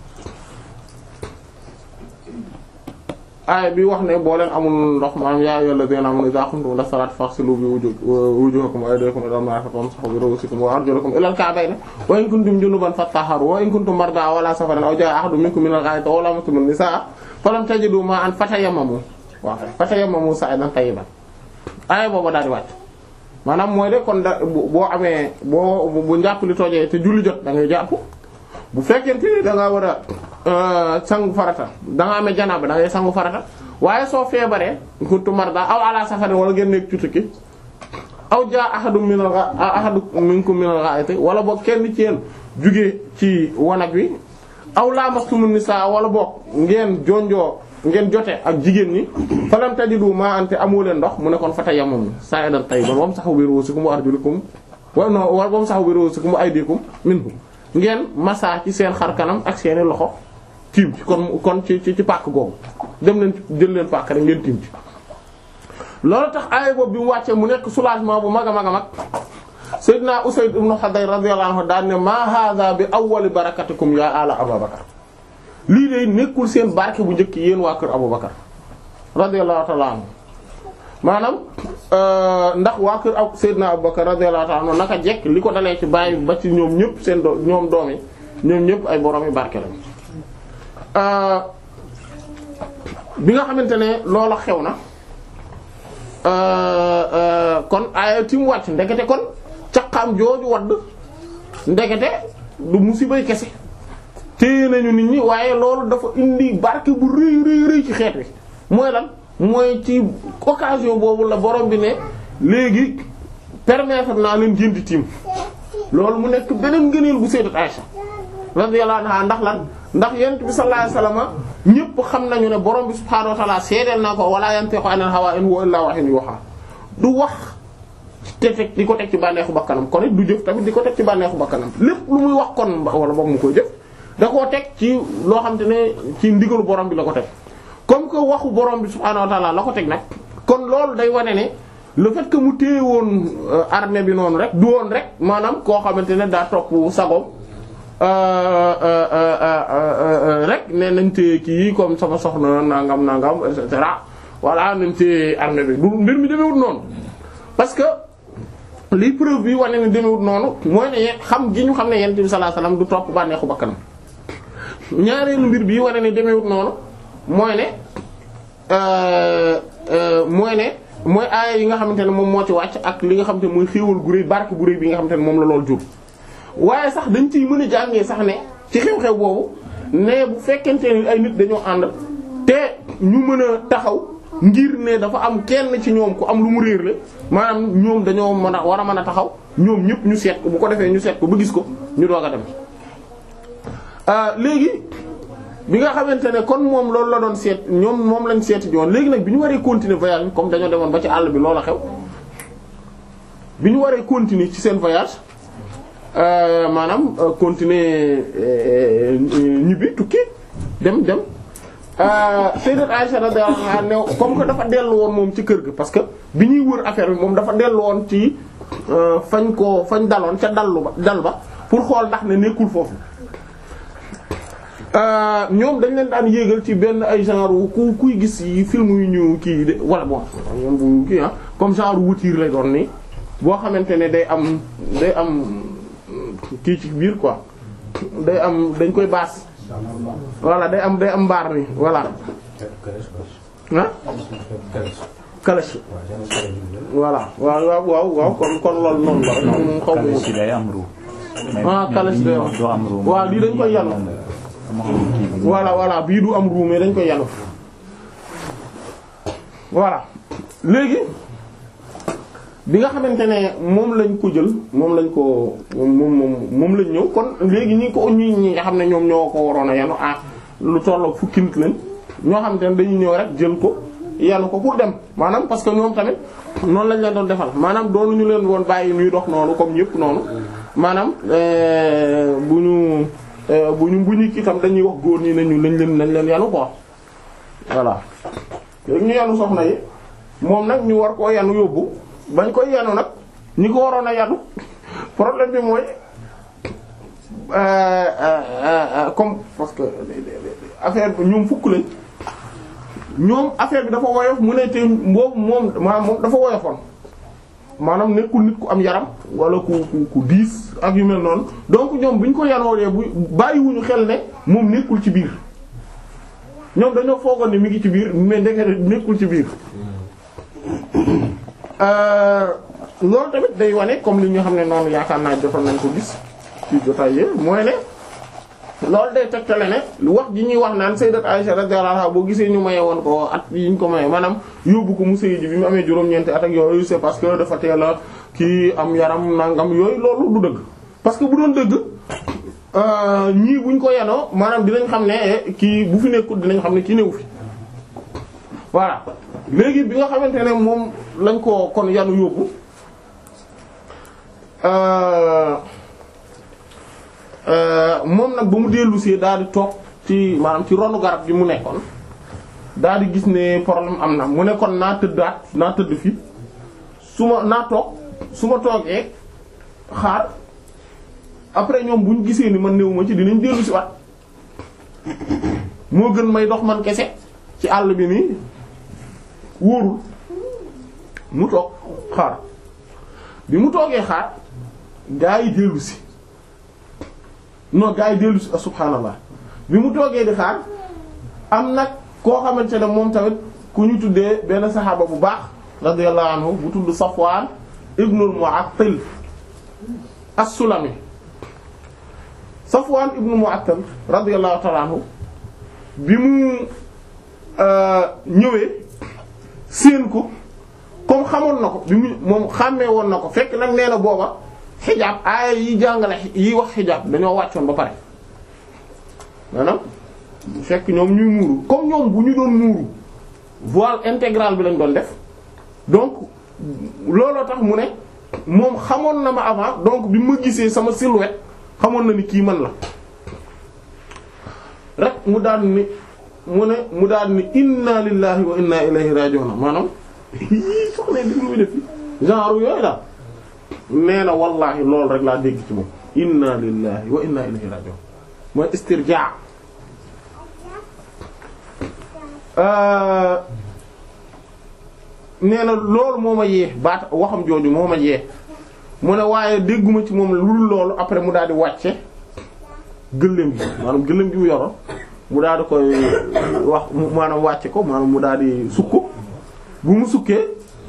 aaya bi wax ne boo leen amul ndox maanaam yaa ayyuhal ladhina amanu idha qumtum ila salati faghsilu wujuhakum wa aydiyakum ila al-marafiq wamsahu bi ru'usikum wa arjulakum ila al-ka'bayn wa in kuntum junuban fatahharu wa in kuntum marda aw ala safarin aw jaa'a ahadun minkum min al-gha'iti aw lamastum an-nisaa falam tajidu ma'an fatayammamu waaw fatayammamu sa'idan tayyiban aaya boobu daal di wàcc maanaam mooy de kon da boo amee boo bu njàpp li toojee te julli jot da ngay jàpp bu fekkente ni da ngaa war a sangu farata da nga amee janaaba da ngay sangu farata waaye soo feebaree kuntu marda aw ala safarin wala ngeen nekk ci tukki aw jaa ahadum min al ahadu minkum min al-gha'iti wala boog kenn ci yéen jugee ci wanag wi aw lamastumun nisaa wala boog ngeen jonjoo ngeen jote ak jigéen ñi falam tajidu ma ante amoo leen ndox mu ne kon fatayammamu sa'idan tayyiban wamsahu bi ru'usikum wa arjulikum wa no wamsahu bi ru'usikum wa aydikum minhu ngeen massa ci seen xar kanam ak seeni loxo tiim ci kon kon ci ci ci pàkk googu dem leen jël leen pàkk rek ngeen tiim ci loolu tax aaya boobu bi mu wàccee mu nekk soulagement bu mag a mag a mag Seydina Usayd ibn Hudayr radiyallahu anhu daan ne ma hadha bi awwali barakatikum ya ala Abubakar lii de nekkul seen barke bu njëkk yéen waa kër Abubakar radiyallahu ta'ala anhu maanaam ndax waa kër ab Seydina Abubakar radiyallahu ta'ala anhu naka jekk li ko dalee ci bàyyi ba ci ñoom ñëpp seen do ñoom doom yi ñoom ñëpp ay borom yi barke lañ bi nga xamante ne loola xew na kon aaya ti mu wàcc ndekete kon caqaam jooju wadd ndekete du musibay kese téye nañu nit ñi waaye loolu dafa indi barke bu rëy rëy rëy ci xeet wi mooy lan mooy ci occasion boobu la borom bi ne léegi permettre naa leen jëndi tiim loolu mu nekk beneen ngëneel bu sayyidat Aisha radiyallahu anha ndax lan ndax yent bi sallallahu alayhi wasallam ñëpp xam nañu ne borom bi subhaanahu wa ta'ala seedeel naa ko wala yantiqu anil hawa in huwa illa wahyun yuha du wax te teg di ko teg ci bànneexu bakkanam kon it du jëf tamit di ko teg ci bànneexu bakkanam lépp lu muy wax kon wala boog mu koy jëf da koo teg ci loo xam te ne ci ndigalu borom bi la ko teg comme que waxu borom bi subhaanahu wa ta'ala la ko teg nag kon loolu day wane ne le fait que mu téye woon armée bi noonu rek du woon rek maanaam koo xamante ne daa topp sagoom rek ne nañ téye kii comme sama soxna nangam nangam et cetera voilà nañ téye armée bi du mbir mi demewut noonu parce que li preuve bi wane ne demewut noonu mooy ne xam gi ñu xam ne yonent bi sallallahu alayhi wasallam du topp bànneexu bakkanam ñaareelu mbir bi wane ne demewut noonu mooy ne mooy ne mooy aaya yi nga xamante ne moom moo ci wàcc ak li nga xamante ne mooy xéewal gu rëy barke bu rëy bi nga xamante ne moom la lool jur waaye sax dañ ciy mën a jàngee sax ne ci xew-xew boobu ne bu fekkente ne ay nit dañoo ànd te ñu mën a taxaw ngir ne dafa am kenn ci ñoom ku am lu mu réer la maanaam ñoom dañoo mën a war a mën a taxaw ñoom ñëpp ñu seet ko bu ko defee ñu seet ko ba gis ko ñu doog a dem léegi bi nga xamante ne kon moom loolu la doon seet ñoom moom lañ seeti joon léegi nag bi ñu waree continuer voyage comme dañoo demoon ba ci àll bi loola xew bi ñu waree continuer ci seen voyage maanaam continuer ñibbi tukki dem dem Sayyidat Aisha radiyallahu anha ne comme que dafa dellu woon moom ci kër ga parce que bi ñuy wër affaire bi moom dafa dellu woon ci fañ ko fañ daloon ca dallu ba dal ba pour xool ndax ne nekkul foofu ñoom dañ leen daan yéegal ci benn ay genre ku kuy gis yi film yu ñu kii de wala bon ñoom bu kii ah comme genre voiture lay doon nii boo xamante ne day am day am kii ci biir quoi day am dañ koy baas voilà day am day am mbaar ni voilà ah calèche voilà waaw waaw waaw waaw kon kon loolu noonu la moom xaw ma si day am ru ah calèche day am du am ru waaw lii dañ koy yanu voilà voilà bii du am ru mais dañ koy yanu voilà léegi bi nga xamante ne moom lañ ko jël moom lañ ko moom moom moom lañ ñëw kon léegi ñi ko ñi ñi nga xam ne ñoom ñoo ko waroon a yanu ah lu tollook fukki nit lañ ñoo xamante ne dañuy ñëw rek jël ko yanu ko pour dem maanaam parce que ñoom tamit noonu lañ leen doon defal maanaam doonu ñu leen woon bàyyi ñuy dox noonu comme ñëpp noonu maanaam bu ñu bu ñu bu ñu kii tam dañuy wax góor ñi nañu nañ leen nañ leen yanu ko voilà léegi ñu yanu soxna yi moom nag ñu war koo yanu yóbbu bañ koy yanu nag ñi ko waroon a yanu problème bi mooy comme parce que affaire bi ñoom fukk lañ ñoom affaire bi dafa woyof mu ne te boobu moom maanaam moom dafa woyofoon maanaam nekkul nit ku am yaram wala ku ku ku diis ak yu mel noonu donc ñoom bu ñu ko yanoolee bu bàyyiwuñu xel ne moom nekkul ci biir ñoom dañoo foogoon ne mi ngi ci biir mais ndekete nekkul ci biir loolu tamit day wane comme li nga xam ne noonu yaakaar naa jotoon nañ ko gis ci jotaay yi mooy ne loolu day tegtale ne wax ji ñuy wax naan sayyidat Aisha radiyallahu anha boo gisee ñu maye woon ko at yi ñu ko maye maanaam yóbbu ko mu sëy ji bi mu amee juróom-ñeenti at ak yooyu c'est parce que dafa teel a kii am yaram nangam yooyu loolu du dëgg parce que bu doon dëgg ñii buñ ko yanoo maanaam dinañ xam ne kii bu fi nekkul dinañ xam ne kii newu fi voilà léegi bi nga xamante ne moom lañ ko kon yanu yóbbu moom nag ba mu dellu see daal di toog ci maanaam ci ronu garab gi mu nekkoon daal di gis ne problème am na mu ne kon naa tëddaat naa tëdd fii su ma naa toog su ma toogee xaar après ñoom bu ñu gisee ni man néew ma ci dinañ dellu si waat moo gën may dox man kese ci àll bi nii wóorul mu toog xaar bi mu toogee xaar gaa yi dellu si non gaa yi dellu si subhaanallah bi mu toogee di xaar am nag koo xamante ne moom tamit ku ñu tuddee benn saxaaba bu baax radiyallahu anhu bu tudd Safwan ibnul Mu'attal as-Sulami Safwan ibnul Mu'attal radiyallahu ta'ala anhu bi mu ñëwee séen ko comme xamoon na ko bi mu moom xàmmee woon na ko fekk nag nee na booba xijaab aaya yi jàngale yi wax xijaab dañoo wàccoon ba pare maanaam fekk ñoom ñuy muuru comme ñoom bu ñu doon muuru voile intégral bi lañ doon def donc looloo tax mu ne moom xamoon na ma avant donc bi ma gisee sama silhouette xamoon na ni kii man la rek mu daan ni mu ne mu daan ni inna lillahi wa inna ilayhi raji'un maanaam yii soxna di muy def genre yooyu daal nee na wallahi loolu rek laa dégg ci moom inna lillahi wa inna ilayhi raji'un mooy istirjaa nee na loolu moo ma yee baat waxam jooju moo ma yee mu ne waaye dégguma ci moom lu dul loolu après mu daal di wàcce gëléem gi maanaam gëléem gi mu yoroon mu daal di koy wax maanaam wàcce ko maanaam mu daal di sukk bu mu sukkee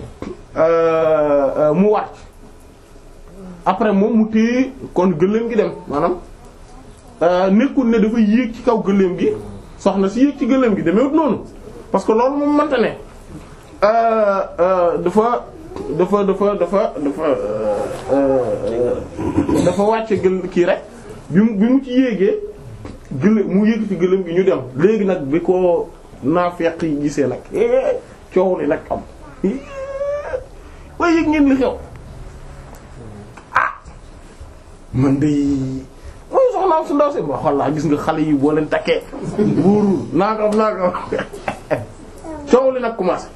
mu wàcc après moom mu téye kon gëléem gi dem maanaam nekkul ne dafa yéeg ci kaw gëléem gi soxna si yéeg ci gëléem gi demewut noonu parce que loolu moom mënta ne dafa dafa dafa dafa dafa dafa wàcce gël kii rek bi mu bi mu ci yéegee gëléem mu yéeg ci gëléem gi ñu dem léegi nag bi ko naafeq yi gisee nag coow li nag am waaye yëg ngeen li xew ah man de mooy soxnaam su ndaw si ma xool laa gis nga xale yi boo leen takkee buurul naagam naagam coow li nag commencé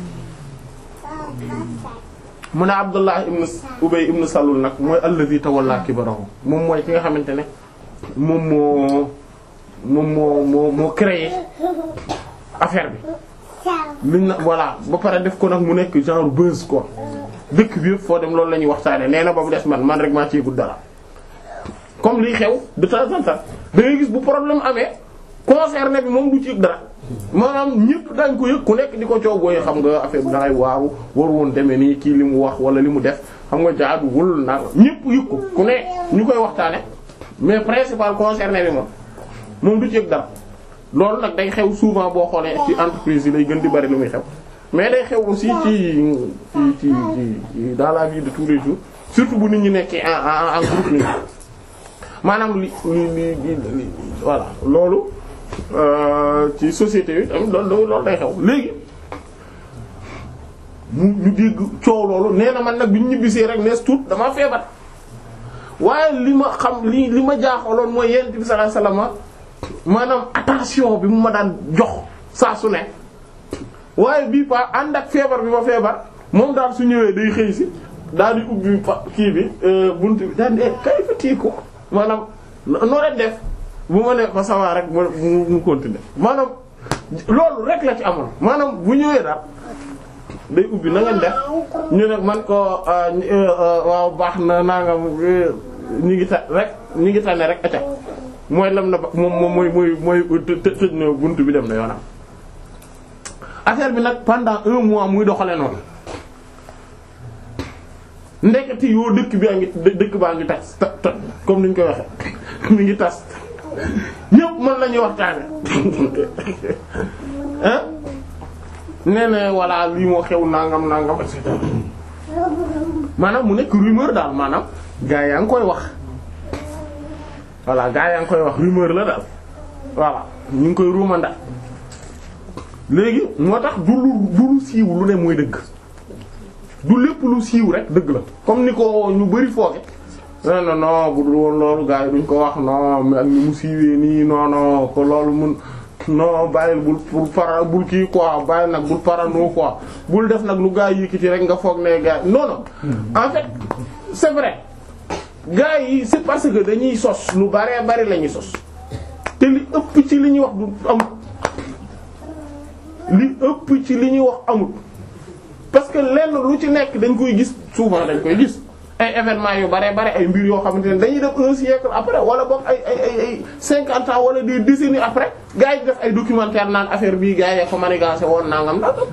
mu ne Abdullah ibn Ubay ibn Salul nag mooy alladhi tawalla kibarahu moom mooy ki nga xamante ne moom moo moom moo moo moo créé affaire bi liñ na voilà ba pare def ko nag mu nekk genre buzz quoi dëkk bi yëpp foo dem loolu la ñuy waxtaane nee na ba mu des man man rek maa ci yëgul dara comme liy xew de temps en temps da ngay gis bu problème amee concerné bi moom du ci yëg dara maanaam ñëpp dañ ko yëg ku nekk di ko coogooy xam nga affaire bi dangay waaru war woon demee nii kii li mu wax wala li mu def xam nga jaaduwul na ñëpp yëg ko ku ne ñu koy waxtaane mais principal concerné bi moom moom du ci yëg dara loolu nag day xew souvent boo xoolee ci entreprise yi lay gën di bari lu muy xew mais day xew aussi ci ci ci ci dans la vie de tous les jours surtout bu nit ñi nekkee en en groupe nii maanaam li li li li voilà loolu ci société yi tamit loolu loolu day xew léegi mu ñu dégg coow loolu nee na man nag bi ñu ñibbisee rek nees tuut damaa feebar waaye li ma xam li li ma jaaxaloon mooy yent bi sallallahu alayhi wasallam maanaam attention bi mu ma daan jox saa su ne waaye bii pa ànd ak feebar bi ma feebar moom daal su ñëwee day xëy si daal di ubbi kii bi bunt bi daal di kay fa tii ko maanaam noo leen def bu ma ne ko sawaa rek mu mu continuer maanaam loolu rek la ci amoon maanaam bu ñëwee daal day ubbi na ngeen def ñu ne man ko waaw baax na naa nga ñu ngi ta rek ñu ngi tane rek acca mooy lam na ba moom moom mooy mooy mooy tëj na buntu bi dem na yoonam affaire bi nag pendant un mois muy doxale noonu ndeketi yoo dëkk bi a ngi dëkk baa ngi tas ta ta comme niñ koy waxe mi ngi tas ñëpp mën lañuy waxtaane hein nee na voilà lii moo xew nangam nangam et cetera maanaam mu nekk rumeur daal maanaam gaa yaa ngi koy wax voilà gaa yaa ngi koy wax rumeur la daal voilà ñu ngi koy ruumanda léegi moo tax du lu du lu siiw lu ne mooy dëgg du lépp lu siiw rek dëgg la comme ni ko ñu bari fooge non non non bu dul woon loolu gaa yi duñ ko wax non mais ak ni mu siiwee nii non non ko loolu mun non bàyyil bul bul para bul kii quoi bàyyil nag bul parano quoi bul def nag lu gaa yi yëkkati rek nga foog ne gaa non non en fait c'est vrai gaa yi c'est parce que dañuy sos lu baree bari la ñuy sos te li ëpp ci li ñuy wax du amut li ëpp ci li ñuy wax amut parce que lenn lu ci nekk dañ koy gis souvent dañ koy gis ay événements yu bare bare ay mbir yoo xamante ne dañuy def un siècle après wala boog ay ay ay ay cinquante ans wala des décennies après gars yi def ay documentaire naan affaire bii gars yi ko manigancé woon nangam nangam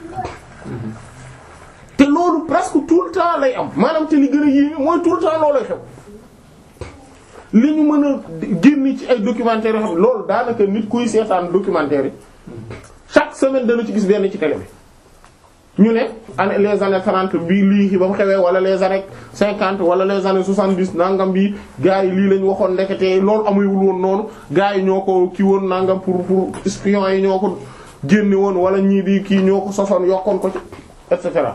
te loolu presque tout le temps lay am maanaam te li gën a yéeme mooy tout le temps loolay xew li ñu mën a génn ci ay documentaires yoo xam loolu daanaka nit kuy seetaan documentaire yi chaque semaine dana ci gis benn ci télé bi ñu ne année les années 30 bii lii ba mu xewee wala les années 50 wala les années 70 nangam bi gars yi lii lañ waxoon ndekete loolu amuyul woon noonu gars yi ñoo ko kii woon nangam pour pour espions yi ñoo ko génne woon wala ñii di kii ñoo ko sosoon yokkoon ko ci et cetera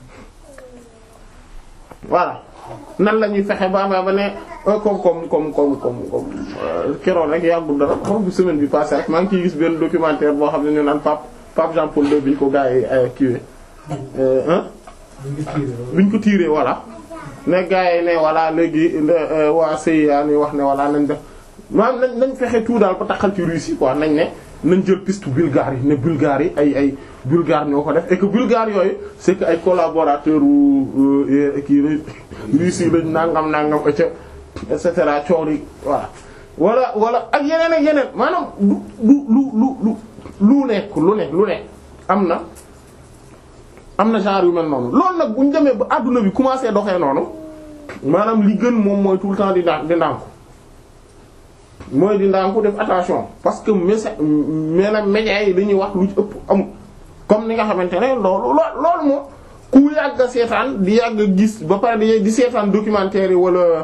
voilà nan la ñuy fexe ba ba ne comme comme comme comme comme comme keroon rek yàggul dara xam bu semaine bi passé rek maa ngi ciy gis benn documentaire boo xam ne ñu naan Pape Pape Jean Paul II bi ñu ko gars yi kiiwee ah biñ ko tiiree voilà ne gars yi ne voilà léegi waa CIA ni wax ne voilà nañ def maanaam nañ nañ fexe tout daal ba taxal ci Russie quoi nañ ne nañ jël piste bulgare yi ne bulgare yi ay ay bulgare ñoo ko def et que bulgare yooyu c'est que ay collaborateurs wu kii Russie lañ nangam nangam ca et cetera coow li voilà. wala wala ak yeneen ak yeneen maanaam lu lu lu lu lu lu nekk lu nekk lu nekk am na am na genre yu mel noonu loolu nag bu ñu demee ba adduna bi commencé doxee noonu maanaam li gën moom mooy tout le temps di ndànk di ndànku mooy di ndànku def attention parce que messa maanaam médias yi dañuy wax lu ci ëpp amul comme ni nga xamante ne loolu loolu moom ku yàgg a seetaan di yàgg a gis ba pare di di seetaan documentaire yi wala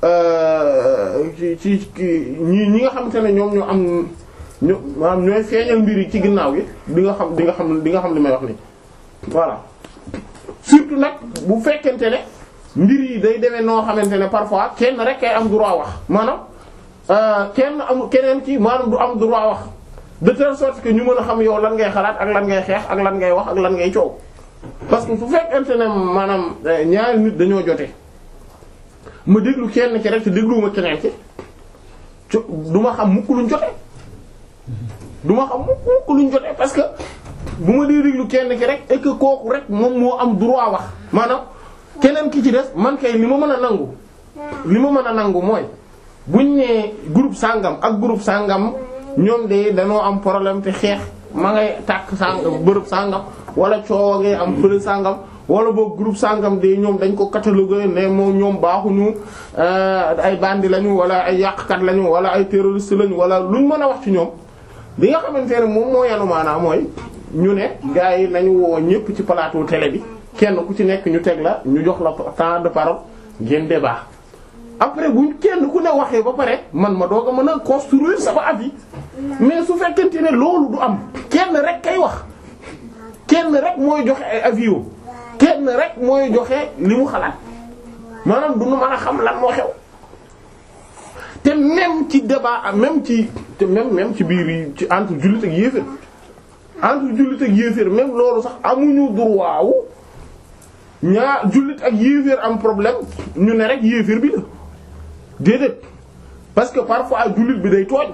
ci ci ñi ñi nga xamante ne ñoom ñoo am ño maanaam ñooy feeñal mbir yi ci ginnaaw gi di nga xam di nga xam di nga xam li may wax nii voilà surtout nag bu fekkente ne mbir yi day demee noo xamante ne parfois kenn rek kay am droit wax maanaam kenn amul keneen ki maanaam du am droit wax de telle sorte que ñu mën a xam yow lan ngay xalaat ak lan ngay xeex ak lan ngay wax ak lan ngay coow parce que fu fekkente ne maanaam ñaari nit dañoo jotee ma déglu kenn ki rek te dégluwuma keneen ki du ma xam mukk luñ jotee du ma xam mukk luñ jotee parce que bu ma dee déglu kenn ki rek et que kooku rek moom moo am droit wax maanaam keneen ki ci des man kay li ma mën a nangu li ma mën a nangu mooy buñ nee groupe sangam ak groupe sangam ñoom de dañoo am problème te xeex ma ngay tàkk sangam bërëb sangam wala coow ngay am bërëb sangam wala boog groupe sangam de ñoom dañ ko catalogué ne moom ñoom baaxuñu ay bandi lañu wala ay yàqkat lañu wala ay terroriste lañu wala luñ mën a wax ci ñoom li nga xamante ne moom moo yanu maanaam mooy ñu ne gars yi nañu woo ñëpp ci plateau télé bi kenn ku ci nekk ñu teg la ñu jox la temps de parole ngeen débat après buñ kenn ku ne waxee ba pare man ma doog a mën a construire sama avis mais su fekkente ne loolu du am kenn rek kay wax kenn rek mooy joxe ay avis kenn rek mooy joxe li mu xalaat maanaam du nu mën a xam lan moo xew te même ci débat même ci te même même ci biir yi ci entre jullit ak yéeféer entre jullit ak yéeféer même loolu sax amuñu droit wu ñaar jullit ak yéeféer am problème ñu ne rek yéeféer bi la déedéet parce que parfois jullit bi day tooñ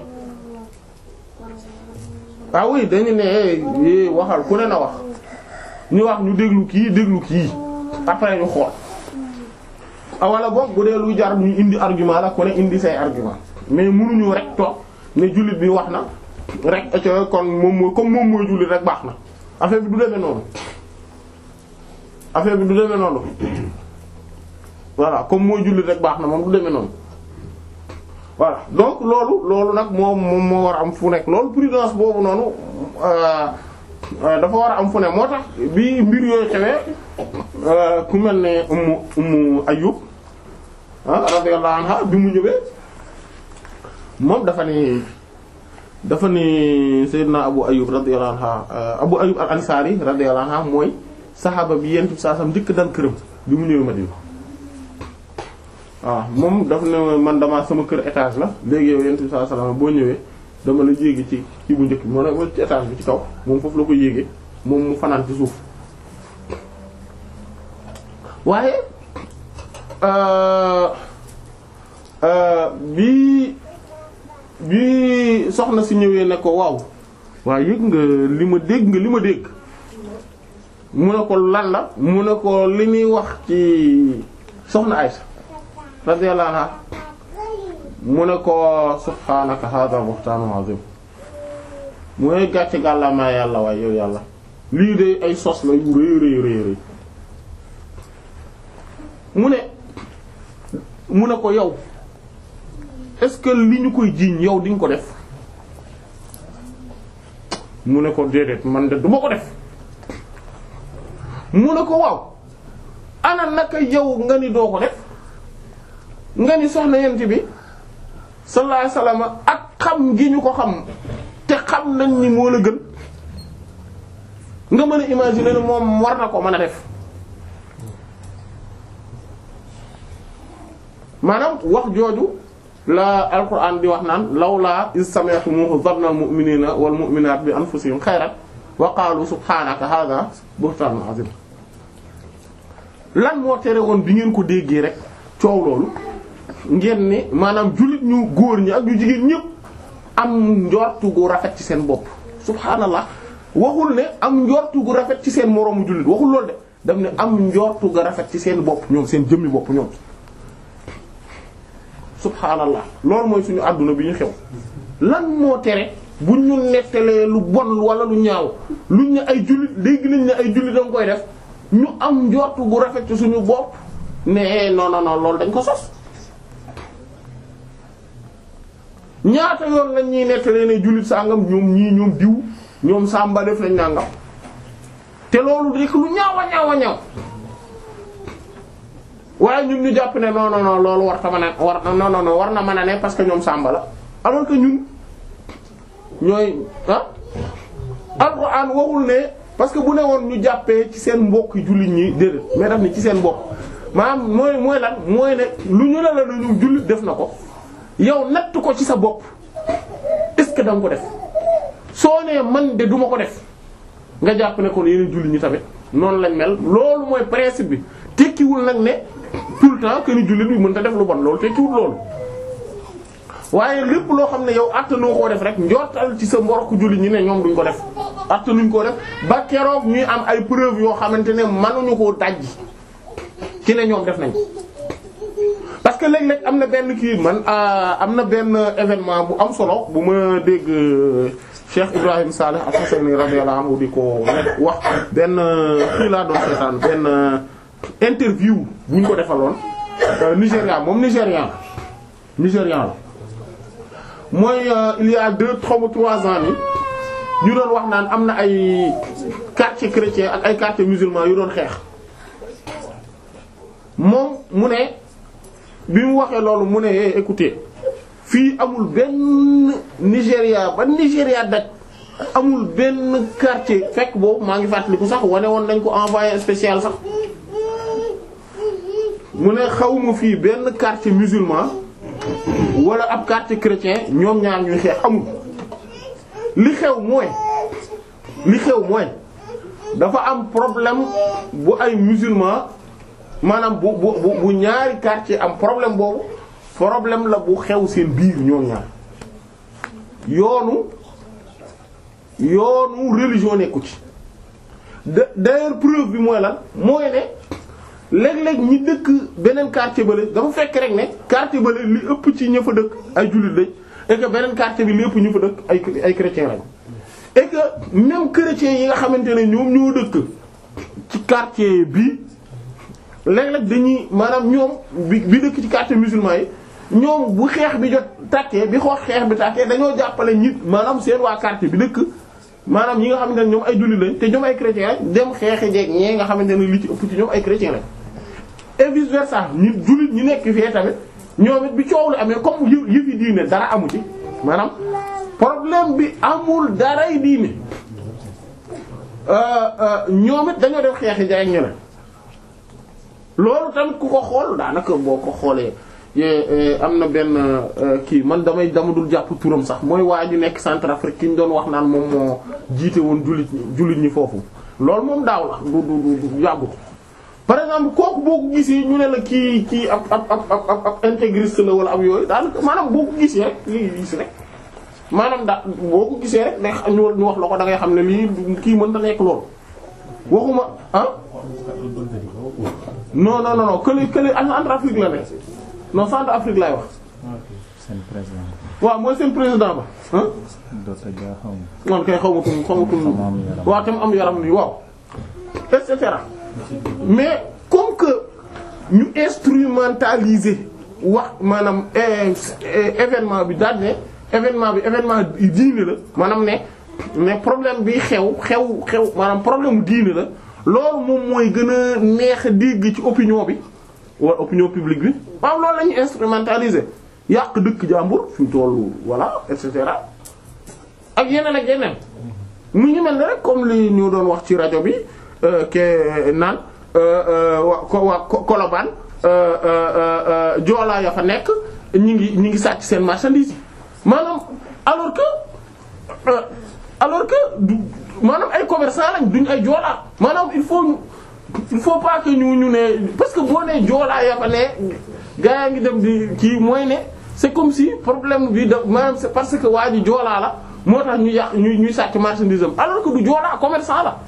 ah oui dañu ne waxal ku ne na wax ñu wax ñu déglu kii déglu kii après ñu xool ah wala boog bu dee luy jar ñu indi argument la ku ne indi say argument mais mënuñu rek toog ne jullit bi wax na rek kon moom mooy comme moom mooy jullit rek baax na affaire bi du demee noonu affaire bi du demee noonu voilà comme mooy jullit rek baax na moom du demee noonu voilà donc loolu loolu nag moom moom moo war a am fu nekk loolu prudence boobu noonu dafa war a am fu ne moo tax bi mbir yooyu xewee ku mel ne ummu ummu Ayyub radiyallahu anha bi mu ñëwee moom dafa ni dafa ni Seydina Abu Ayyub radiyallahu anha Abu Ayyub al-Ansari radiyallahu anha mooy saxaaba bi yent bi saa sam njëkk dal këram bi mu ñëwee Madina waaw moom daf ne man dama sama kër étage la léegi yow yent bi saa sallam boo ñëwee dama la yéegi ci kii bu njëkk bi moo ne ci étage bi ci kaw moom foofu la ko yéegee moom mu fanaan ci suuf waaye bi bi soxna si ñëwee ne ko waaw waaw yëg nga li ma dégg nga li ma dégg mu ne ko lan la mu ne ko li ñuy wax ci soxna Aysa radiyallahu anha mu ne ko subhaanaka hada buhtaanun azim mu ne gàcce gàllaamaa yàlla waaye yow yàlla lii de ay sos la yu rëy rëy rëy rëy mu ne mu ne ko yow est-ce que li ñu koy jiiñ yow di nga ko def mu ne ko déedéet man de duma ko def mu ne ko waaw ana naka yow nga ni doo ko def nga ni soxna yent bi sallallahu alayhi wasallam ak xam gi ñu ko xam te xam nañ ni moo la gën nga mën a imaginer ne moom war na ko mën a def maanaam wax jooju la alquran di wax naan lawlaa iz sami'tumuhu dhanna al-mu'minina wal mu'minat bi anfusihim khayran wa qalu subhanaka hadha buhtanun azim lan moo tere woon bi ngeen ko déggee rek coow loolu ngeen ne maanaam jullit ñu góor ñi ak ñu jigéen ñëpp am njortu gu rafet ci seen bopp subhaanallah waxul ne am njortu gu rafet ci seen moroomu jullit waxul loolu de daf ne am njortu gu rafet ci seen bopp ñoom seen jëmmi bopp ñoom subhaanallah loolu mooy suñu àdduna bi ñu xew lan moo tere bu ñu nettalee lu bon wala lu ñaaw luñ ne ay jullit dégg nañ ne ay jullit danga koy def ñu am njortu gu rafet ci suñu bopp ne non non non loolu dañ ko sos ñaata yoon lañ ñuy nettalee ne jullit sàngam ñoom ñii ñoom diw ñoom sàmba def lañ nàngam te loolu rek lu ñaaw a ñaaw a ñaaw waaye ñun ñu jàpp ne non non non loolu war ta mën a war non non non war na mën a ne parce que ñoom sàmba la alors que ñun ñooy ah alxuraan waxul ne parce que bu ne woon ñu jàppee ci seen mbokk jullit ñi déedéet mais daf ni ci seen mbokk maanaam mooy mooy lan mooy ne lu ñu ne la na ñu jullit def na ko yow natt ko ci sa bopp est-ce que da nga ko def soo nee man de duma ko def nga jàpp ne kon yeneen jullit ñi tamit noonu lañ mel loolu mooy principe bi tekkiwul nag ne tout le temps que ni jullit bi mën ta def lu bon loolu tekkiwul loolu waaye lépp loo xam ne yow attanoo koo def rek njortal ci sa mbokk jullit ñi ne ñoom duñ ko def attanuñ koo def ba keroog ñuy am ay preuve yoo xamante ne mënuñu koo dajji ci ne ñoom def nañ parce que léeg-léeg am na benn kii man am na benn événement bu am solo bu ma dégg Cheikh Ibrahim Saleh Al-Hassani radiyallahu anhu di ko wax benn kii laa doon seetaan benn interview bu ñu ko defaloon Nigéria moom Nigérian Nigérian la mooy il y a deux trois ou trois ans ni ñu doon wax naan am na ay quartier chrétien ak ay quartier musulman yu doon xeex moom mu ne bi mu waxee loolu mu ne eh écoutez fii amul benn Nigéria ba Nigéria daj amul benn quartier fekk boobu maa ngi fàttaliku sax wane woon nañ ko envoyé spécial sax mu ne xawma fii benn quartier musulman wala ab quartier chrétien ñoom ñaar ñuy xeex amul li xew mooy li xew mooy dafa am problème bu ay musulman maanaam bu bu bu ñaari quartier am problème boobu problème la bu xew seen biir ñoom ñaar yoonu yoonu religion nekku ci d'ailleurs preuve bi mooy lan mooy ne léeg-léeg ñi dëkk beneen quartier bële dafa fekk rek ne quartier bële li ëpp ci ña fa dëkk ay jullit lañ et que beneen quartier bi li ëpp ñu fa dëkk ay ay chrétiens lañ et que même chrétiens yi nga xamante ne ñoom ñoo dëkk ci quartier bi léeg-léeg dañuy maanaam ñoom bi bi dëkk ci quartier musulman yi ñoom bu xeex bi jot tàkkee bi xoox xeex bi tàkkee dañoo jàppale ñi maanaam seen waa quartier bi dëkk maanaam ñi nga xamante ne ñoom ay jullit lañ te ñoom ay chrétiens lañ dem xeexi jeeg ñee nga xamante ne li ci ëpp ci ñoom ay chrétiens lañ et vice versa ñi jullit ñi nekk fii tamit ñoom it bi coow lu amee comme yë yëfi diine dara amu ci maanaam problème bi amul daray diine ñoom it dañoo def xeexi jeeg ñeneen loolu tamit ku ko xool daanaka boo ko xoolee am na benn kii man damay dama dul jàpp turam sax mooy waa ji nekk Centrafrique ki ñu doon wax naan moom moo jiite woon jullit jullit ñi foofu loolu moom daaw la du du du yàggut par exemple kooku boo ko gisee ñu ne la kii kii ab ab ab ab ab intégriste la wala ab yooyu daanaka maanaam boo ko gisee rek lii gis rek maanaam da boo ko gisee rek day ñu wax la ko da ngay xam ne lii kii mën ta nekk loolu waxuma ah non non non non kële kële en Afrique la ne non centre Afrique laay wax seen président waaw mooy seen président ba ah Dota Dia xaw ma man kay xamatul xamatul Xaw ma am yaram. waaw tam am yaram nii waaw et cetera mais comme que ñu instrumentaliser wax maanaam eh, eh, événement bi daal ne événement bi événement diine la maanaam ne mais problème bi xew xew xew maanaam problème mu diine la loolu moom mooy gën a neex a dégg ci opinion bi wala opinion publique bi waaw loolu la ñu instrumentaliser yàq dëkk jàmbur fi mu tollu voilà et cetera ak yeneen ak yeneen mu ngi mel ne rek comme li ñu doon wax ci rajo bi euh, ke naan euh, euh, wa ko waa Ko- Colobane euh, euh, euh, joolaa ya fa nekk ñi ngi ñi ngi sàcc seen marchandise yi maanaam alors que euh, alors que du maanaam ay commerçant lañ duñ ay joolaa maanaam il faut ñu- il faut pas que ñu ñu ne parce que boo nee joolaa ya fa ne gaa yaa ngi dem di kii mooy ne c'est comme si problème bi da maanaam c'est parce que waa ji joolaa la moo tax ñu yàq ñuy ñuy sàcc marchandise am alors que du joolaa commerçant la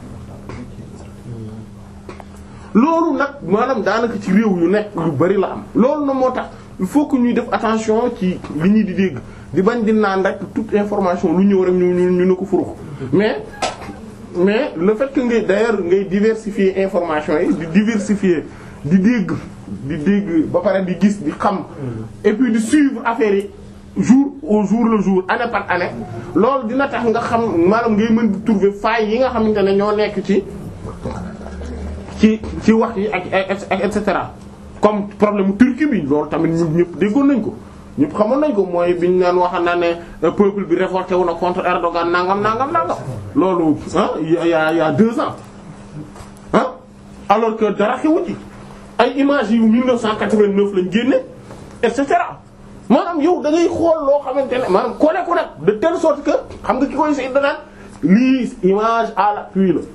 loolu nag maanaam daanaka ci réew yu nekk yu bari la am loolu na moo tax il faut que ñuy def attention ci li ñuy di dégg di bañ di naan rek toute information lu ñëw rek ñu ñu ñu ne ko furux mais mais le fait que ngay d'ailleurs ngay diversifier information yi di diversifier di dégg di dégg ba pare di gis di xam et puis di suivre affaire yi jour au jour le jour année par année loolu dina tax nga xam maanaam ngay mën di trouver failles yi nga xamante ne ñoo nekk ci ci ci wax yi ak ak et cetera comme problème Turquie bi loolu tamit ñun ñëpp déggoon nañ ko ñëpp xamoon nañ ko mooy biñ naan wax na ne peuple bi révolté wu na contre Erdogan nangam nangam nangam loolu ah y a y a y a deux ans ah alors que dara xewu ci ay images yu 1989 lañ génne et cetera maanaam yow da ngay xool loo xamante ne maanaam kole ko nag de telle sorte que xam nga ki koy say danaan lii image à l'appui la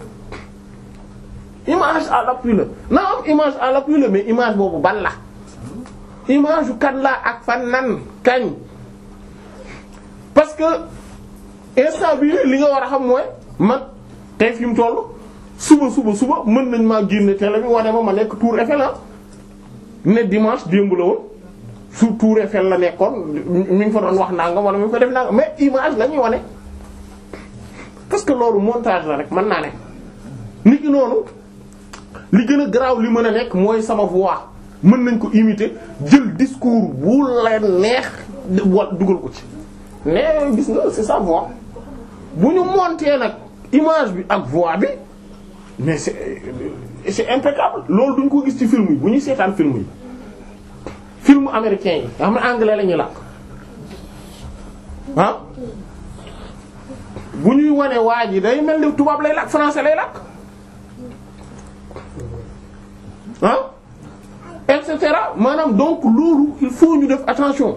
image à l'appui la na am image à l'appui la mais image boobu ban la image yu kan la ak fan nan kañ parce que instant bi li nga war a xam mooy man tey fi mu toll suba suba suba mën nañ maa génne télé bi wane ma ma nekk Tour Eiffel la ne dimanche démb la woon su Tour Eiffel la nekkoon mi ngi fa doon wax nangam wala mi ngi fa def nangam mais image la ñuy wane parce que loolu montage la rek mën naa ne nit ki noonu li gën a garaaw li mën a nekk mooy sama voix mën nañ ko imiter jël discours bu leen neex wa dugal ko ci mais gis nga c'est sa voix bu ñu monter nag image bi ak voix bi mais c'est c'est impeccable loolu duñ ko gis ci film yi bu ñuy seetaan film yi film américain yi nga xam ne anglais la ñuy làkk ah bu ñuy wane waa ji day mel ni tubaab lay làkk français lay làkk ah et cetera maanaam donc loolu il faut ñu def attention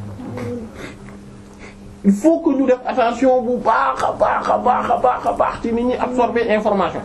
il faut que ñu def attention bu baax a baax a baax a baax a baax ci nit ñi absorber information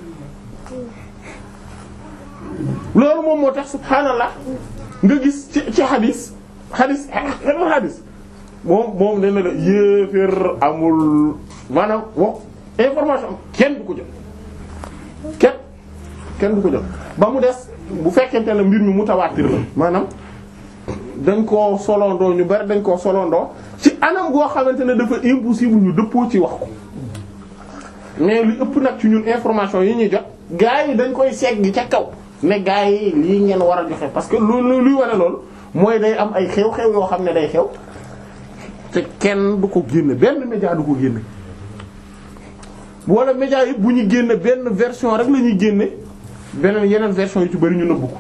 loolu moom moo tax subhaanallah nga gis ci ci xadis xadis xel xadis moom moom nee na la yéeféer amul maanaam wax information kenn du ko jot kenn kenn du ko jot ba mu des bu fekkente ne mbir mi mutawaatir la maanaam dañ koo solondoo ñu bari dañ koo solondoo ci anam goo xamante ne dafa impossible ñu dëppoo ci wax ko mais li ëpp nag ci ñun information yi ñuy jot gars yi dañ koy segg ca kaw ne gars yi lii ngeen war a joxe parce que lu luy wane loolu mooy day am ay xew-xew yoo xam ne day xew te kenn du ko génne benn média du ko génne wala média yi bu ñu génne benn version rek la ñuy génne beneen yeneen version yu ci bari ñu nëbbu ko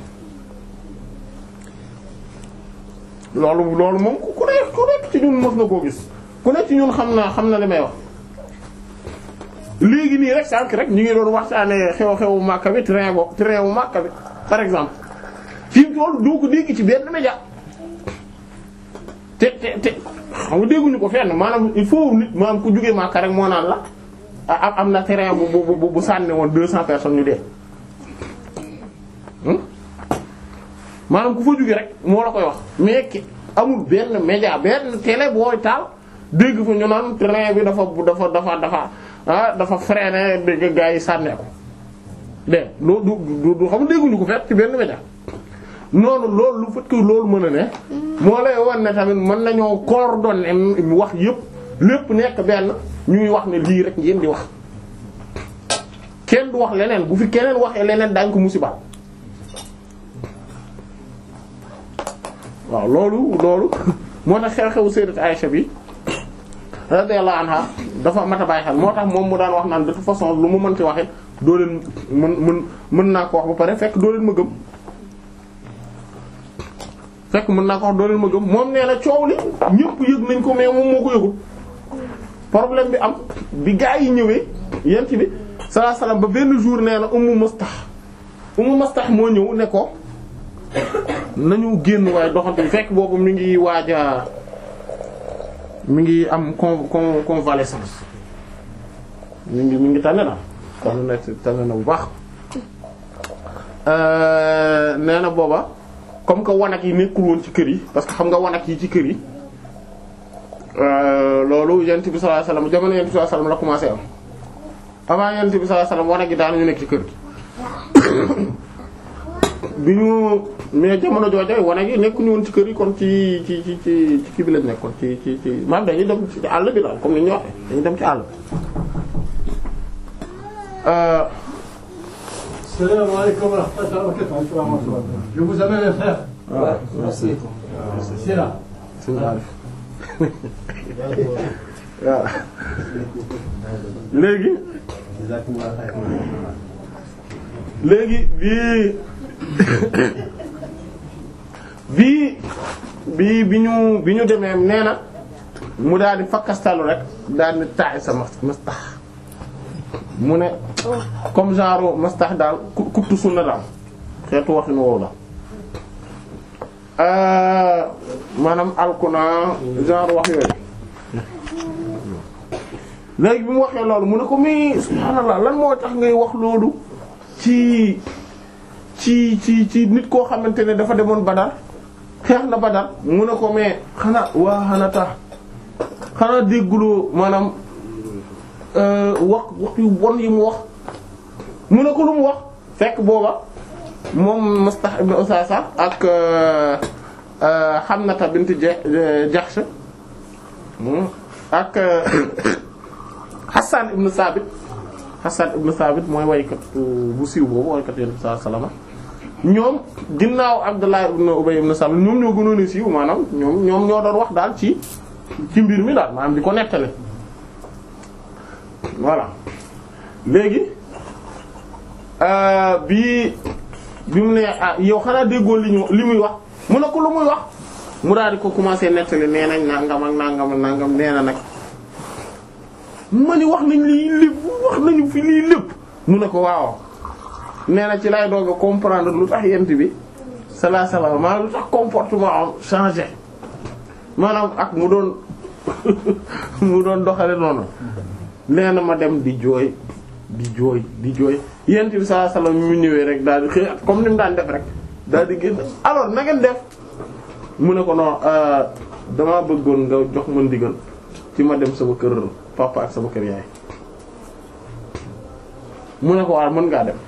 loolu loolu moom ku nekk ku nekk ci ñun mës na koo gis ku nekk ci ñun xam na xam na li may wax léegi nii rek sànq rek ñu ngi doon waxtaanee xew-xewu Makka bi train bo train wu Makka bi par exemple fi mu toll doo ko dégg ci benn média te te te xam nga dégguñu ko fenn maanaam il faut nit maanaam ku jógee Makka rek moo naan la am am na train bu bu bu sànni woon deux cents personnes ñu dee. maanaam ku fa jóge rek moo la koy wax mais ki amul benn média benn télé booy taal dégg fa ñu naan train bi dafa dafa dafa dafa ah dafa freiné dégg gaa yi sànnee ko de loo du du du xam dégguñu ko fet ci benn média noonu loolu lu fekk loolu mën a ne moo lay wan ne tamit mën nañoo coordonner wax yépp lépp nekk benn ñuy wax ne lii rek ngeen di wax kenn du wax leneen bu fi keneen waxee leneen daañ ko musiba waaw loolu loolu moo tax xew-xewu sayyidat Aisha bi radiyallahu anha dafa mat a bàyyi xel moo tax moom mu daan wax naan de toute façon lu mu mën ci waxee doo leen mën mën mën naa ko wax ba pare fekk doo leen ma gëm fekk mën naa ko wax doo leen ma gëm moom nee na coow li ñëpp yëg nañ ko mais moom moo ko yëgul problème bi am bi gaa yi ñëwee yent bi sallallahu alayhi wasallam ba benn jour nee na Ummu Mastah Ummu Mastah moo ñëw ne ko nañu génn waaye doxante bi fekk boobu mi ngi waaja mi ngi am con con convalescence mi ngi mi ngi tane na tane na tane na bu baax nee na booba comme que wanak yi nekkul woon ci kër yi parce que xam nga wanak yi ci kër yi loolu yent bi sallallahu alayhi wasallam jamono yent bi sallallahu alayhi wasallam la commencé am avant yent bi sallallahu alayhi wasallam wanak yi daanañu nekk ci kër gi bi ñu mais jamono jooja wanak yi nekkuñu woon ci kër yi kon ci ci ci ci ci kii bi lañ nekkoon ci ci ci maanaam dañuy dem ci àll bi daal comme ni ñu waxee dañuy dem ci àll bi Salam alaikum wa rahmatullahi wa barakatuh. Je vous amène un frère. waaw merci C'est là. sëñ Arif waaw léegi léegi bii bii bii bi ñu bi ñu demee nee na mu daal di fakkastalu rek daal di taay sa mas mastax mu ne comme genre mastax daal ku kuttu sunna daal xeetu waxin woowu la maanaam alkuna genre wax yooyu léegi bi mu waxee loolu mu ne ko mais subhaanallah lan moo tax ngay wax loolu ci ci ci ci nit koo xamante ne dafa demoon Badar xeex na Badar mu ne ko mais xanaa waa xanaa tax xanaa dégguloo maanaam wax wax yu bon yi mu wax mu ne ko lu mu wax fekk booba moom Mustah ibn Usasa ak Hamnata bint Jahsh ak Hassan ibn Sabit Hassan ibn Sabit mooy waykat bu siiw boobu waykat Yonent bi sallallahu alayhi wasallam ñoom ginnaaw Abdullah ibn Ubay ibn Salul ñoom ñoo gënoon a siiw maanaam ñoom ñoom ñoo doon wax daal ci ci mbir mi daal maanaam di ko nettali voilà léegi bi bi mu ne ah yow xanaa déggoo li ñu li muy wax mu ne ko lu muy wax mu daal di ko commencer nettali nee nañ nangam ak nangam ak nangam nee na nag ma ni wax nañ lii lépp wax nañu fi lii lépp mu ne ko waaw nee na ci lay doog a comprendre lu tax yent bi salaa salaam maanaam lu tax comportement am changé maanaam ak mu doon mu doon doxale noonu nee na ma dem di jooy di jooy di jooy yent bi salaa salaam mu ñëwee rek daal di xëy comme ni mu daan def rek daal di génn alors na ngeen def mu ne ko non damaa bëggoon nga jox ma ndigal ci ma dem sama kër papa ak sama kër yaay mu ne ko waaw mën ngaa dem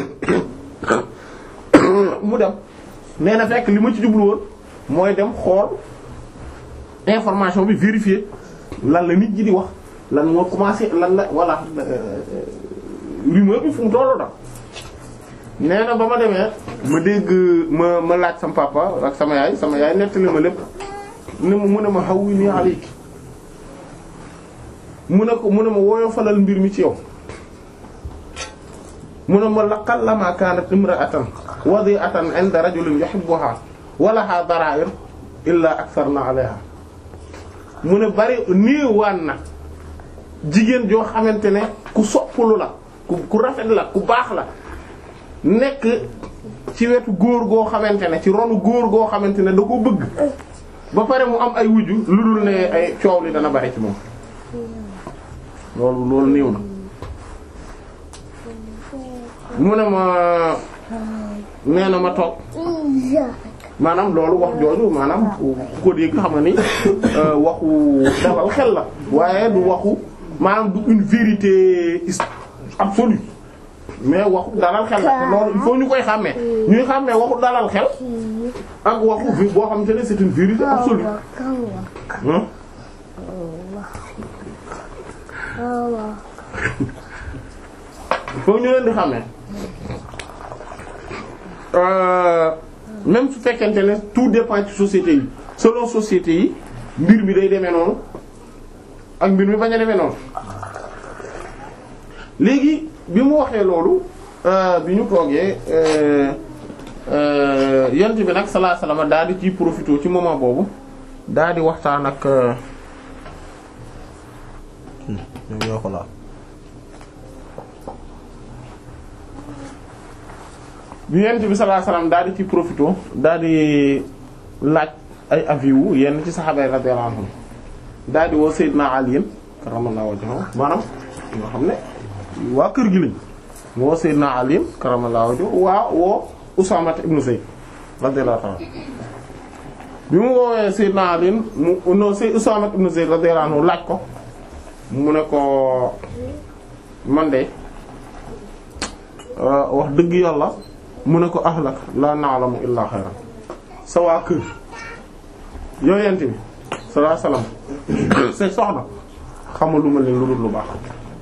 mu dem nee na fekk li ma ci jublu woon mooy dem xool information bi vérifier lan la nit ñi di wax lan moo commencé lan la voilà rumeur bi fu mu tollu da nee na ba ma demee ma dégg ma ma laaj sama papa ak sama yaay sama yaay nettali ma lépp ne ma mu ne ma hawwini alayki mu ne ko mu ne ma wooyo falal mbir mi ci yow mu ne ma laqal lama kanat imra'atan wadi'atan 'inda rajulin yuhibbuha wa laha dara'ir illa aktharna 'alayha mu ne bari niiwaan na jigéen joo xamante ne ku soppulu la ku ku rafet la ku baax la nekk ci wetu góor goo xamante ne ci ronu góor goo xamante ne da ko bëgg ba pare mu am ay wujju lu dul ne ay coow li dana bari ci moom loolu loolu néew na mu ne ma nee na ma toog maanaam loolu wax jooju maanaam ku ko dégg xam nga ni waxu dalal xel la waaye du waxu maanaam du une vérité absolue mais waxu dalal xel la te loolu il faut ñu koy xàmmee ñuy xàmmee waxu dalal xel ak waxu vi boo xam te ne c'est une vérité absolue hein faut ñu leen di xàmmee euh, même su fekkente ne tout dépend ci société yi selon société yi mbir mi day demee noonu ak mbir mi bañ a demee noonu léegi bi mu waxee loolu euh, bi ñu toogee euh, euh, yent bi nag sallallahu alayhi wasallam daal di ciy profité ci moment boobu daal di waxtaan ak ñoom ñoo ko laal bi yent bi sallallahu alayhi wasallam daal di ci profité daal di laaj ay avis wu yenn ci saxaaba yi radiyallahu anhum daal di woo Seydina Ali karamallahu wajhahu maanaam nga xam ne waa kër gi lañ mu woo Seydina Ali karamallahu wajhahu waa woo Usaama ibn Zayd radiyallahu ta'ala bi mu woowee Seydina Ali mu non Seydina Usaama ibn Zayd radiyallahu anhu laaj ko mu ne ko man de wax dëgg yàlla mu ne ko ahlak la na'lamu illa xayran sa waa kër yow yent bi sallallahu alayhi wasallam say soxna xamaluma leen lu dul lu baax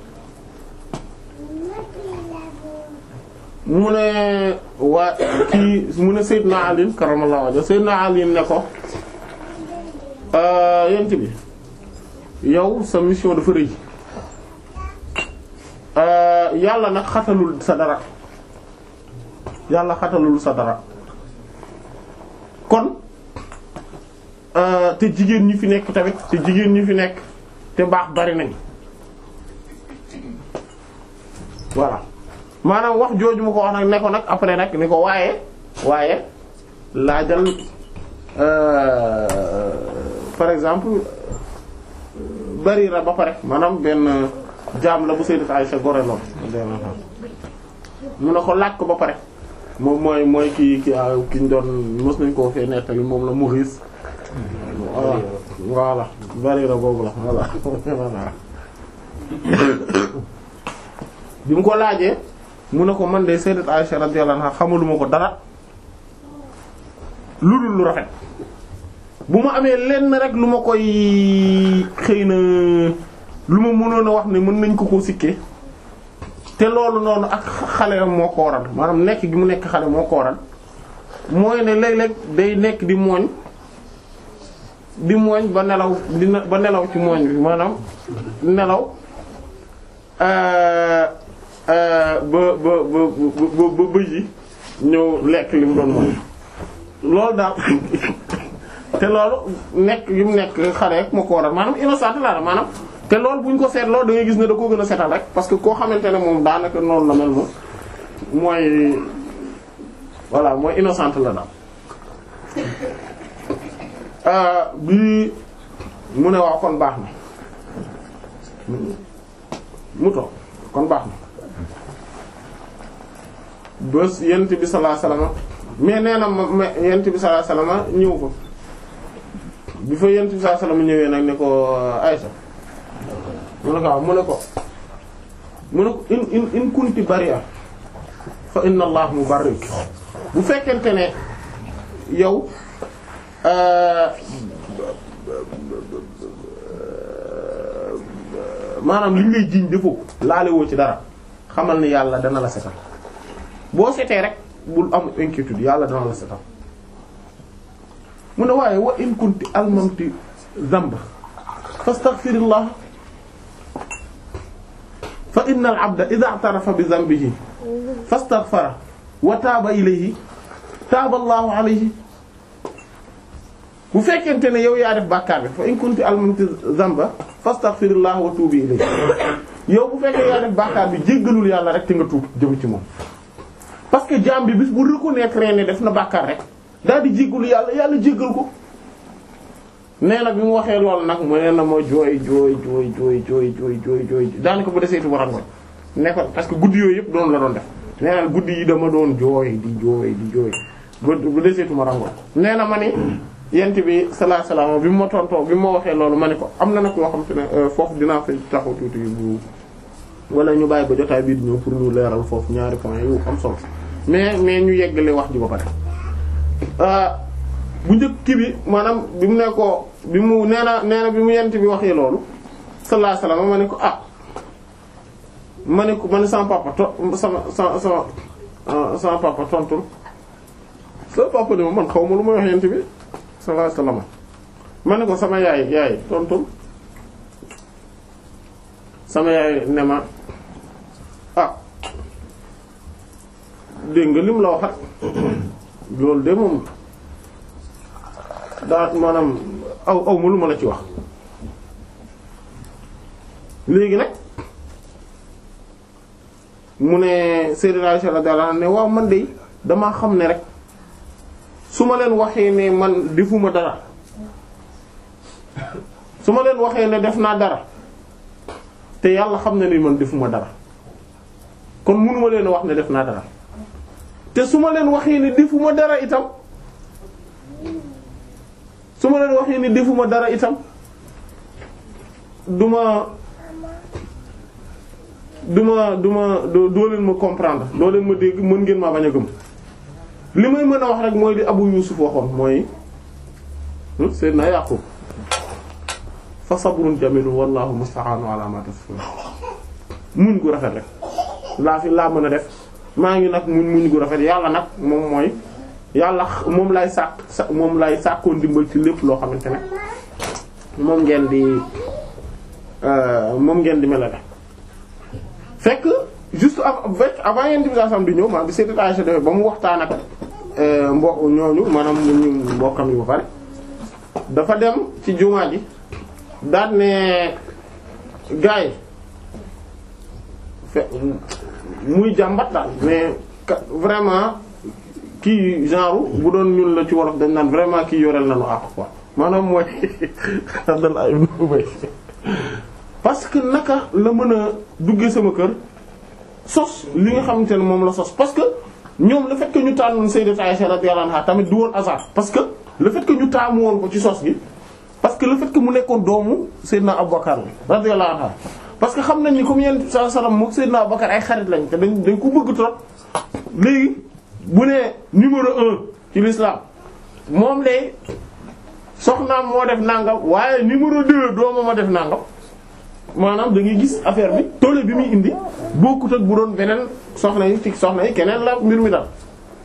mu ne waa kii mu ne Seydina Ali karamallahu wajhu Seydina Ali ne ko yent bi yow sa mission dafa rëy yàlla nag xatalul sa dara yàlla xatalul sa dara kon te jigéen ñi fi nekk tamit te jigéen ñi fi nekk te baax bari nañ voilà maanaam wax jooju ma ko wax nag ne ko nag après nag ni ko waaye waaye laajal par exemple Barira ba pare maanaam benn jaam la bu Sayyidat Aisha goreloon mu ne ko laaj ko ba pare moom mooy mooy ki ki ki ñu doon mos nañ koo fee nettali moom la Mughis voilà voilà Barira boobu la voilà voilà bi mu ko laajee mu ne ko man de Sayyidat Aisha radiyallahu anha xamaluma ko dara lu dul lu rafet bu ma amee lenn rek lu ma koy xëy na lu ma mënoon a wax ne mën nañ ko koo sikkee te loolu noonu ak xale moo ko waral maanaam nekk gi mu nekk xale moo ko waral mooy ne léeg-léeg day nekk di mooñ di mooñ ba nelaw di ba nelaw ci mooñ bi maanaam nelaw ba ba ba ba ba bëj yi ñëw lekk li mu doon mooñ loolu daal te loolu nekk gi mu nekk xale rek moo ko waral maanaam innocent la maanaam te loolu bu ñu ko seetloo da ngay gis ne da koo gën a setal rek parce que koo xamante ne moom daanaka noonu la mel moom mooy voilà mooy innocent la daal bi mu ne waaw kon baax na mu toog kon baax na bés yent bi sallallahu alayhi wasallam mais nee na ma yent bi sallallahu alayhi wasallam ñëw fa bi fa yent bi sallallahu alayhi wasallam ñëwee nag ne ko Aysa mu ne ko waaw mu ne ko mu ne ko in in in kunti bari'a fa inna allah mubarrik bu fekkente ne yow maanaam liñ lay jiiñ defoo laale woo ci dara xamal ni yàlla dana la setal boo setee rek bul am inquiétude yàlla dana la setal mu ne waaye wa in kunti almamti zamba fastaghfirillah fa inna al abda idha i'tarafa bi dhanbihi fastaghfara wa taaba ilayhi taaba allahu alayhi bu fekkente ne yow yaa def bàkkaar bi fa in kunti almamti zamba fastaghfirillah wa tuubi ilayhi yow bu fekkee yaa def bàkkaar bi jéggalul yàlla rek te nga tuub jëm ci moom parce que jaam bi bis bu reconnaître ne def na bàkkaar rek daal di jéggalu yàlla yàlla jéggal ko nee na bi mu waxee loolu nag mu nee na ma jooy jooy jooy jooy jooy jooy jooy jooy daanaka bu deseetu ma rangoon ne ko parce que guddi yooyu yëpp doon la doon def nee na guddi yi dama doon jooy di jooy di jooy bu deseetu ma rangoon nee na ma ni yent bi sallallahu alayhi wasallam bi mu ma tontoo bi mu ma waxee loolu ma ne ko am na nag yoo xam te ne foofu dinaa fay taxaw tuuti bu wala ñu bàyyi ba jotaay bii di ñëw pour ñu leeral foofu ñaari point yu am solo mais mais ñu yeggale wax ji ba pare bu njëkk ki bi maanaam bi mu ne ko bi mu nee na nee na bi mu yent bi waxee loolu sallallahu alayhi wasallam ma ne ko ah ma ne ko ma ne sama papa to sama sama sama sama papa tontul sama papa ne ma man xaw ma lu may wax yent bi sallallahu alayhi wasallam ma ne ko sama yaay yaay tontul sama yaay ne ma ah dégg nga lim la wax rek loolu de moom daa maanaam aw aw ma lu ma la ci wax léegi nag mu ne Sayyidina Aisha radiyallahu anha ne waaw man de damaa xam ne rek su ma leen waxee ne man defuma dara su ma leen waxee ne def naa dara te yàlla xam na ni man defuma dara kon mënuma leen wax ne def naa dara te su ma leen waxee ne defuma dara itam su ma leen waxee ne defuma dara itam duma duma duma doo leen ma comprendre doo leen ma dégg mën ngeen maa bañ a gëm li may mën a wax rek mooy li Abu Yusuf waxoon mooy Seydina Yaqub fa sabrun jamilun wallahu musta'anu ala ma tasifun muñ gu rafet rek laa fi laa mën a def maa ngi nag muñ muñ gu rafet yàlla nag moom mooy yàlla moom lay sàkk sa moom lay sàkkoo ndimbal ci lépp loo xamante ne moom ngeen di moom ngeen di melale fekk juste avec avant yent bi sam di ñëw maa bi Sayyidat Aisha defee ba mu waxtaan ak mbo ñooñu maanaam ñu mbokkam yi ba pare dafa dem ci jumaa ji daal ne gaay fe muy jàmbat daal mais vraiment kii genre bu doon ñun la ci wolof dañ naan vraiment kii yoreel nañu àq quoi maanaam mooy Abdallah ibn Ubay parce que naka la mën a duggee sama kër sos li nga xamante ne moom la sos parce que ñoom le fait que ñu tànnoon Sayyidat Aisha radiyallahu anha tamit du woon hasard parce que le fait que ñu taamu woon ko ci sos gi parce que le fait que mu nekkoon doomu Seydina Abubakar la radiyallahu anha parce que xam nañ ni comme yéen sallallahu alayhi wasallam moom Seydina Abubakar ay xarit lañ te dañ dañ ko bëgg trop léegi bu nee numéro un ci l'islam moom de soxnaam moo def nangam waaye numéro deux doomam a def nangam maanaam da ngay gis affaire bi toole bi muy indi bokkut ak bu doon beneen soxna yi ci soxna yi keneen la mbir mi dal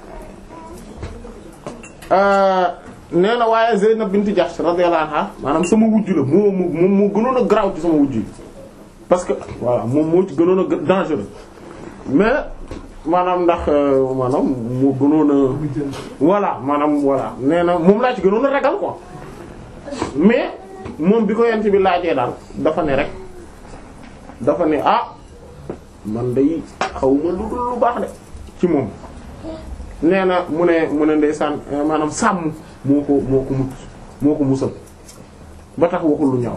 nee na waaye Zeynab bint Jahsh radiyallahu anha maanaam sama wujju la moo moo moo gënoon a garaaw ci sama wujju yi parce que voilà moom moo ci gënoon a dangereux mais maanaam ndax maanaam moo gënoon a voilà maanaam voilà nee na moom laa ci gënoon a ragal quoi mais moom bi ko yent bi laajee daal dafa ne rek dafa ne ah man day xaw ma lu dul lu baax de ci moom nee na mu ne mu ne ndeysaan maanaam sàmm moo ko moo ko mucc moo ko musal ba tax waxul lu ñaaw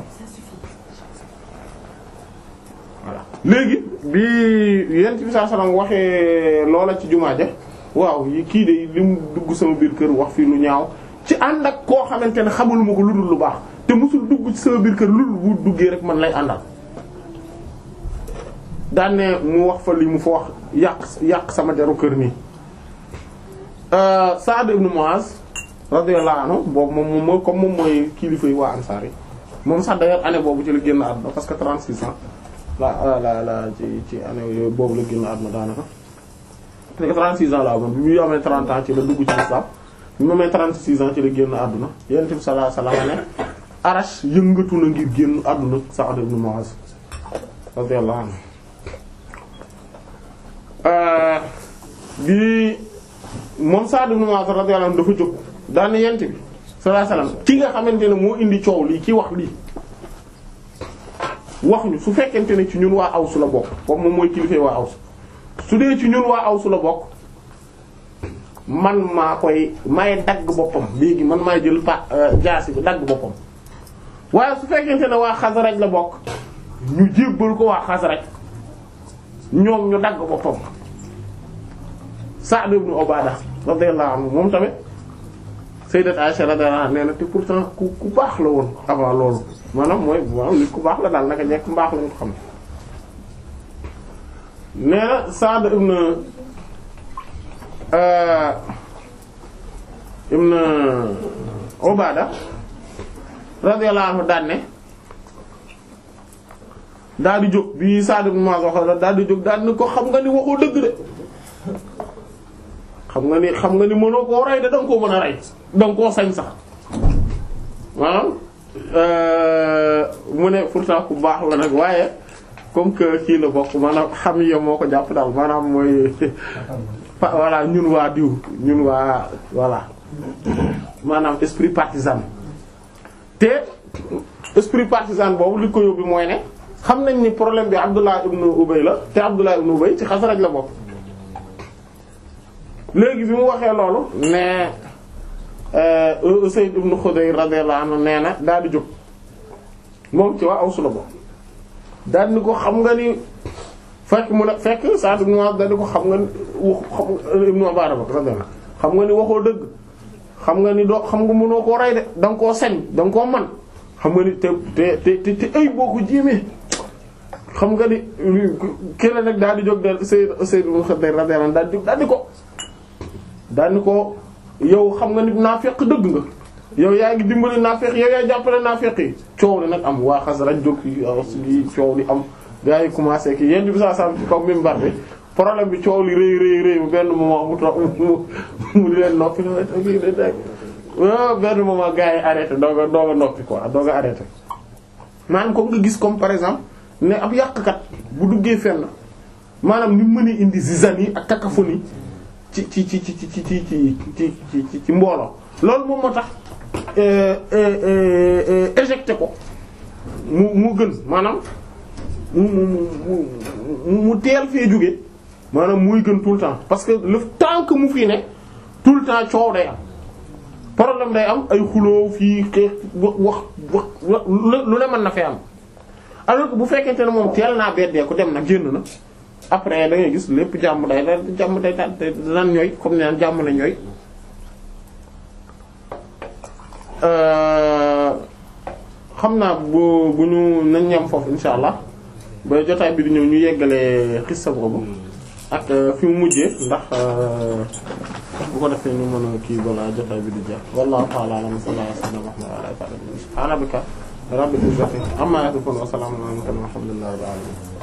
voilà léegi bi yent bi saa salaam waxee loola ci jumaa ja waaw yi kii de li mu dugg sama biir kër wax fii lu ñaaw ci ànd ak koo xamante ne xamuluma ko lu dul lu baax te musul dugg ci sama biir kër lu dul bu duggee rek man lay àndal daan ne mu wax fa li mu fa wax yàq yàq sama deru kër nii Sa'd ibn Mu'az radiyallahu anhu boobu moom moom mooy comme moom mooy kilifa yi waa Ansaar yi moom sax d'ailleurs année boobu ci la génn àdduna parce que 36 ans la la la ci ci année yooyu boobu la génn àdduna daanaka. parce que 36 ans la amoon bi muy amee 30 ans ci la dugg ci l'islam bi mu amee 36 ans ci la génn àdduna Yonent bi sallallahu alayhi wasallam ne Arash yëngatu na ngir génn àdduna Sa'd ibn Mu'az radiyallahu anhu bi moom Sa'd ibn Mu'az radiyallahu anhu dafa jóg daane yent bi sallallahu alayhi wasallam ki nga xamante ne moo indi coow lii ki wax lii wax ñu su fekkente ne ci ñun waa Aws la bokk comme moom mooy kilifee waa Aws su dee ci ñun waa Aws la bokk man maa koy may dagg boppam léegi man maay jël pa jaasi bi dagg boppam waaye su fekkente ne waa Xasraj la bokk ñu jébbal ko waa Xasraj ñoom ñu dagg boppam Sa'd ibn Ubaada radiyallahu anhu moom tamit Sayyidat Aisha radiyallahu anha nee na te pourtant ku ku baax la woon avant loolu maanaam mooy maanaam nit ku baax la daal naka jekk mbaax lañu ko xam nee na Sa'd ibn ibn Ubaada radiyallahu anhu daan ne daal di jóg bi Sa'd ibn Mu'adh wax daal di jóg daal ni ko xam nga ni waxoo dëgg de xam nga ni xam nga ni mënoo koo rey de danga koo mën a rey danga koo sañ sax maanaam mu ne pourtant ku baax la nag waaye comme que kii la bokk maanaam xam ya moo ko jàpp daal maanaam mooy voilà ñun waa diw ñun waa voilà maanaam esprit partisan te esprit partisan boobu li ko yóbbu mooy ne xam nañ ni problème bi Abdullah ibn Ubay la te Abdullah ibn Ubay ci Xasraj la bokk léegi bi mu waxee loolu ne Usayd ibn Khudayr radiyallahu anhu nee na daal di jóg moom ci waa Aws la bokk daal ni ko xam nga ni fekk mu ne fekk Sa'd ibn Mu'adh daal di ko xam nga ni wax xam ibn Mubarak radiyallahu xam nga ni waxoo dëgg xam nga ni doo xam nga mënoo koo rey de da nga koo sañ da nga koo man xam nga ni te te te te ay boo ko jéemee xam nga ni keneen nag daal di jóg daal Sayyid Usayd ibn Khudayr radiyallahu anhu daal di daal di ko daal di ko yow xam nga ni naafeq dëgg nga yow yaa ngi dimbali naafeq yow yaa jàppale naafeq yi coow li nag am waa Xasraj jóg yi coow li am gars yi commencé ki yéen bi saa sam ci kaw minbar bi problème bi coow li rëy rëy rëy benn moment mu toog mu mu di leen noppi benn moment gars yi arrêté dooga dooga noppi quoi dooga arrêté maanaam comme nga gis comme par exemple ne ab yàqkat bu duggee fenn maanaam ni mën a indi zizanie ak cacophonie ci ci ci ci ci ci ci ci ci ci mbooloo loolu moom moo tax éjecté ko mu mu gën maanaam mu mu mu mu teel fee jóge maanaam muy gën tout le temps parce que le temps que mu fii ne tout le temps coow day am problème day am ay xuloo fii xeex wax wax lu ne mën na fee am alors que bu fekkente ne moom teel naa beddee ko dem na génn na après da ngay gis lépp jàmm day da jàmm day ta nan ñooy comme ne naan jàmm la ñooy xam naa bu bu ñu nañ ñam foofu insha allah ba jotaay bi di ñëw ñu yeggalee xissa boobu ak fi mu mujjee ndax bu ko defee ñu mën a kii balaa jotaay bi di jeex wallahu ta'ala a'lam sallallahu alayhi wa sallam wa ala alihi wa sahbihi subhana rabbika rabbil izzati amma yasifun wa salamun ala al mursalin walhamdulillahi rabbil alamin